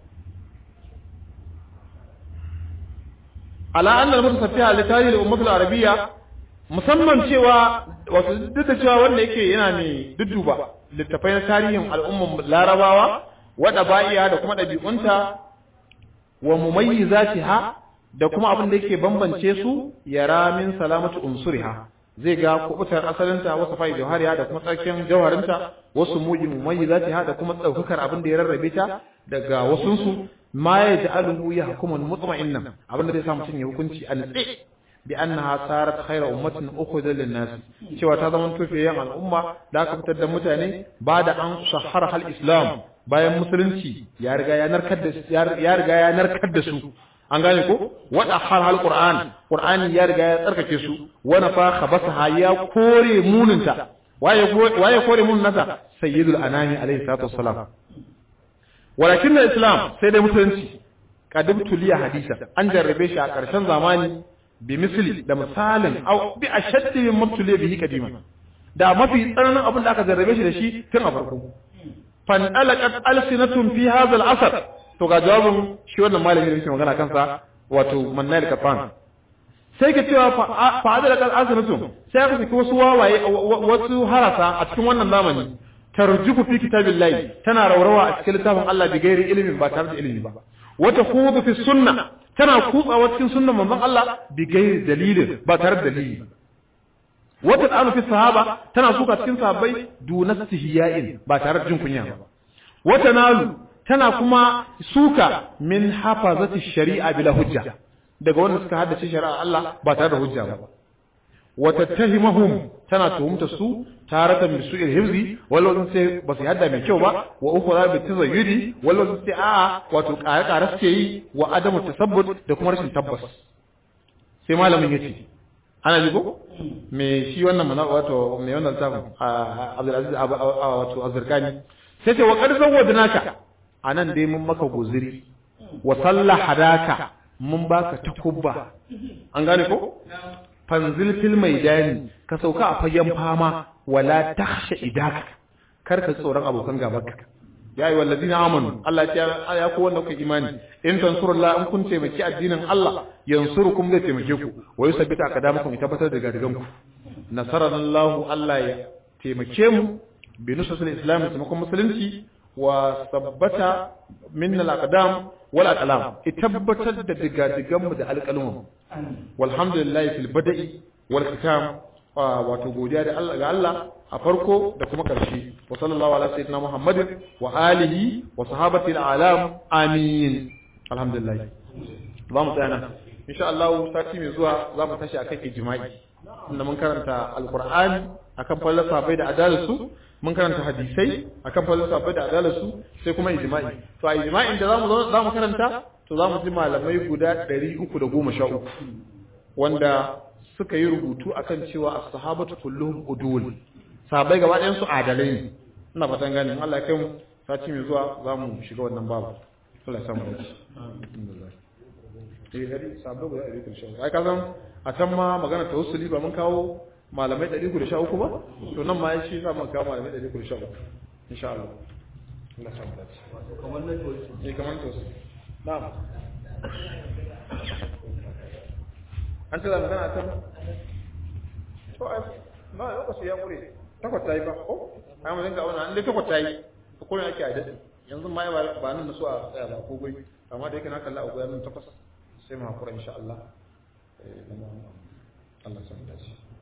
ala annal mutasafiha li tarihi al-ummah al-arabiyya musamman cewa wato duk da cewa wanda yake yana ne dudduba littafai na tarihin al'umman larabawa wada ba'iya da kuma ɗabi'unta wa mumayyizatiha da kuma abin da yake bambance su yara min salamatu unsuriha zai ga kubutar asalinta wasu fa'i jawhariya da kuma tsarkin jawharinta wasu muji mumayyizatiha da kuma daukakar abin da ya rarrabe ta daga wasunsu ma ya ja'aluhu yahkumun mutma'innan abin da zai sa mutum ya hukunci a natse bi annaha sarat khayra ummatin ukhudha lin nas cewa ta zama tufiyan al'umma da aka fitar da mutane ba da an shahara hal islam bayan musulunci ya riga ya narkar da ya riga ya narkar da su an gane ko wada hal hal qur'an qur'ani ya riga ya tsarkake su wa nafa khabasaha ya kore muninta waye waye kore munin nasa sayyidul anami alayhi salatu wassalam walakin islam sai dai musulunci kadim tuliya hadisa an jarrabe shi a ƙarshen zamani bi misli da misalin au bi ashaddi min mabtuliya bihi kadima da mafi tsananin abin da aka jarrabe shi da shi tun a farko fan alaqat alsinatun fi hadha al-asr to ga jawabin shi wannan malami da yake magana kansa wato mannail kafan sai ka cewa fa alaqat alsinatun sai aka saki wasu wawaye wasu harasa a cikin wannan zamani tarjufu fi kitabillahi tana raurawa a cikin littafin Allah bi gairi ilimin ba tare da ilimi ba wata khudu fi sunna tana kutsawa cikin sunnan manzon Allah bi gairi dalilin ba tare da dalili wata ta'anu fi sahaba tana suka cikin sahabbai duna sihiyain ba tare da jin kunya ba wata nalu tana kuma suka min hafazati shari'a bila hujja daga wanda suka haddace shari'a Allah ba tare da hujja ba watattahimahum tana tuhumta su taratan bi su'il hifzi wala sun sai ba su hadda mai kyau ba wa ukhra bi tazayyudi wala sun sai a wato kare kare suke yi wa adamu tasabbut da kuma rashin tabbas sai malamin yace ana ji ko me shi wannan mana wato me wannan tafin Abdul Aziz wato Azrkani sai ce wa qad zawwadnaka anan dai mun maka guziri wa sallah hadaka mun baka takubba an gane ko fanzil fil maidani ka sauka a fagen fama wala takhsha idaka kar ka tsoron abokan gabanka ya yi wallazina amanu Allah ya ya ku wanda kuka imani in tansurullah in kun taimaki addinin Allah yansurukum zai taimake ku wa yusabbita aqdamakum ya tabbatar da gadigan ku nasarallahu Allah ya taimake mu bi nusatul islam taimakon musulunci wa sabbata minna al-aqdam wal aqlam tabbatar da digadigan mu da alƙalmin walhamdulillah fil bada'i wal khitam wato godiya da Allah ga Allah a farko da kuma ƙarshe wa sallallahu ala sayyidina muhammadin wa alihi wa sahabati al-alam amin alhamdulillah za mu tsaya nan insha Allah sati mai zuwa za mu tashi akan ijma'i inda mun karanta alqur'ani akan falsafa bai da adalarsu mun karanta hadisai akan falsafa bai da adalarsu sai kuma ijma'i to a ijma'in da zamu za mu karanta to za mu ji malamai guda 313 wanda suka yi rubutu akan cewa as-sahabatu kulluhum udul sahabbai gaba ɗayan su adalai ne ina fatan gani Allah ya kai mu sati mai zuwa za mu shiga wannan babu Allah ya samu dace eh dari sahabbai guda 113 ai ka san a can ma magana tawassuli ba mun kawo malamai 113 ba to nan ma shi za mu kawo malamai 113 insha Allah Allah ya samu dace kamar nan to eh kamar to na'am an tada magana ta to ai ba lokaci ya kure takwas tayi ba ko ai mun ga wannan an dai takwas tayi ko ne ake a dade yanzu ma ba ba nan so a tsaya ba ko gai amma da yake na kalla a goyen takwas sai mu hakura insha Allah eh Allah san dace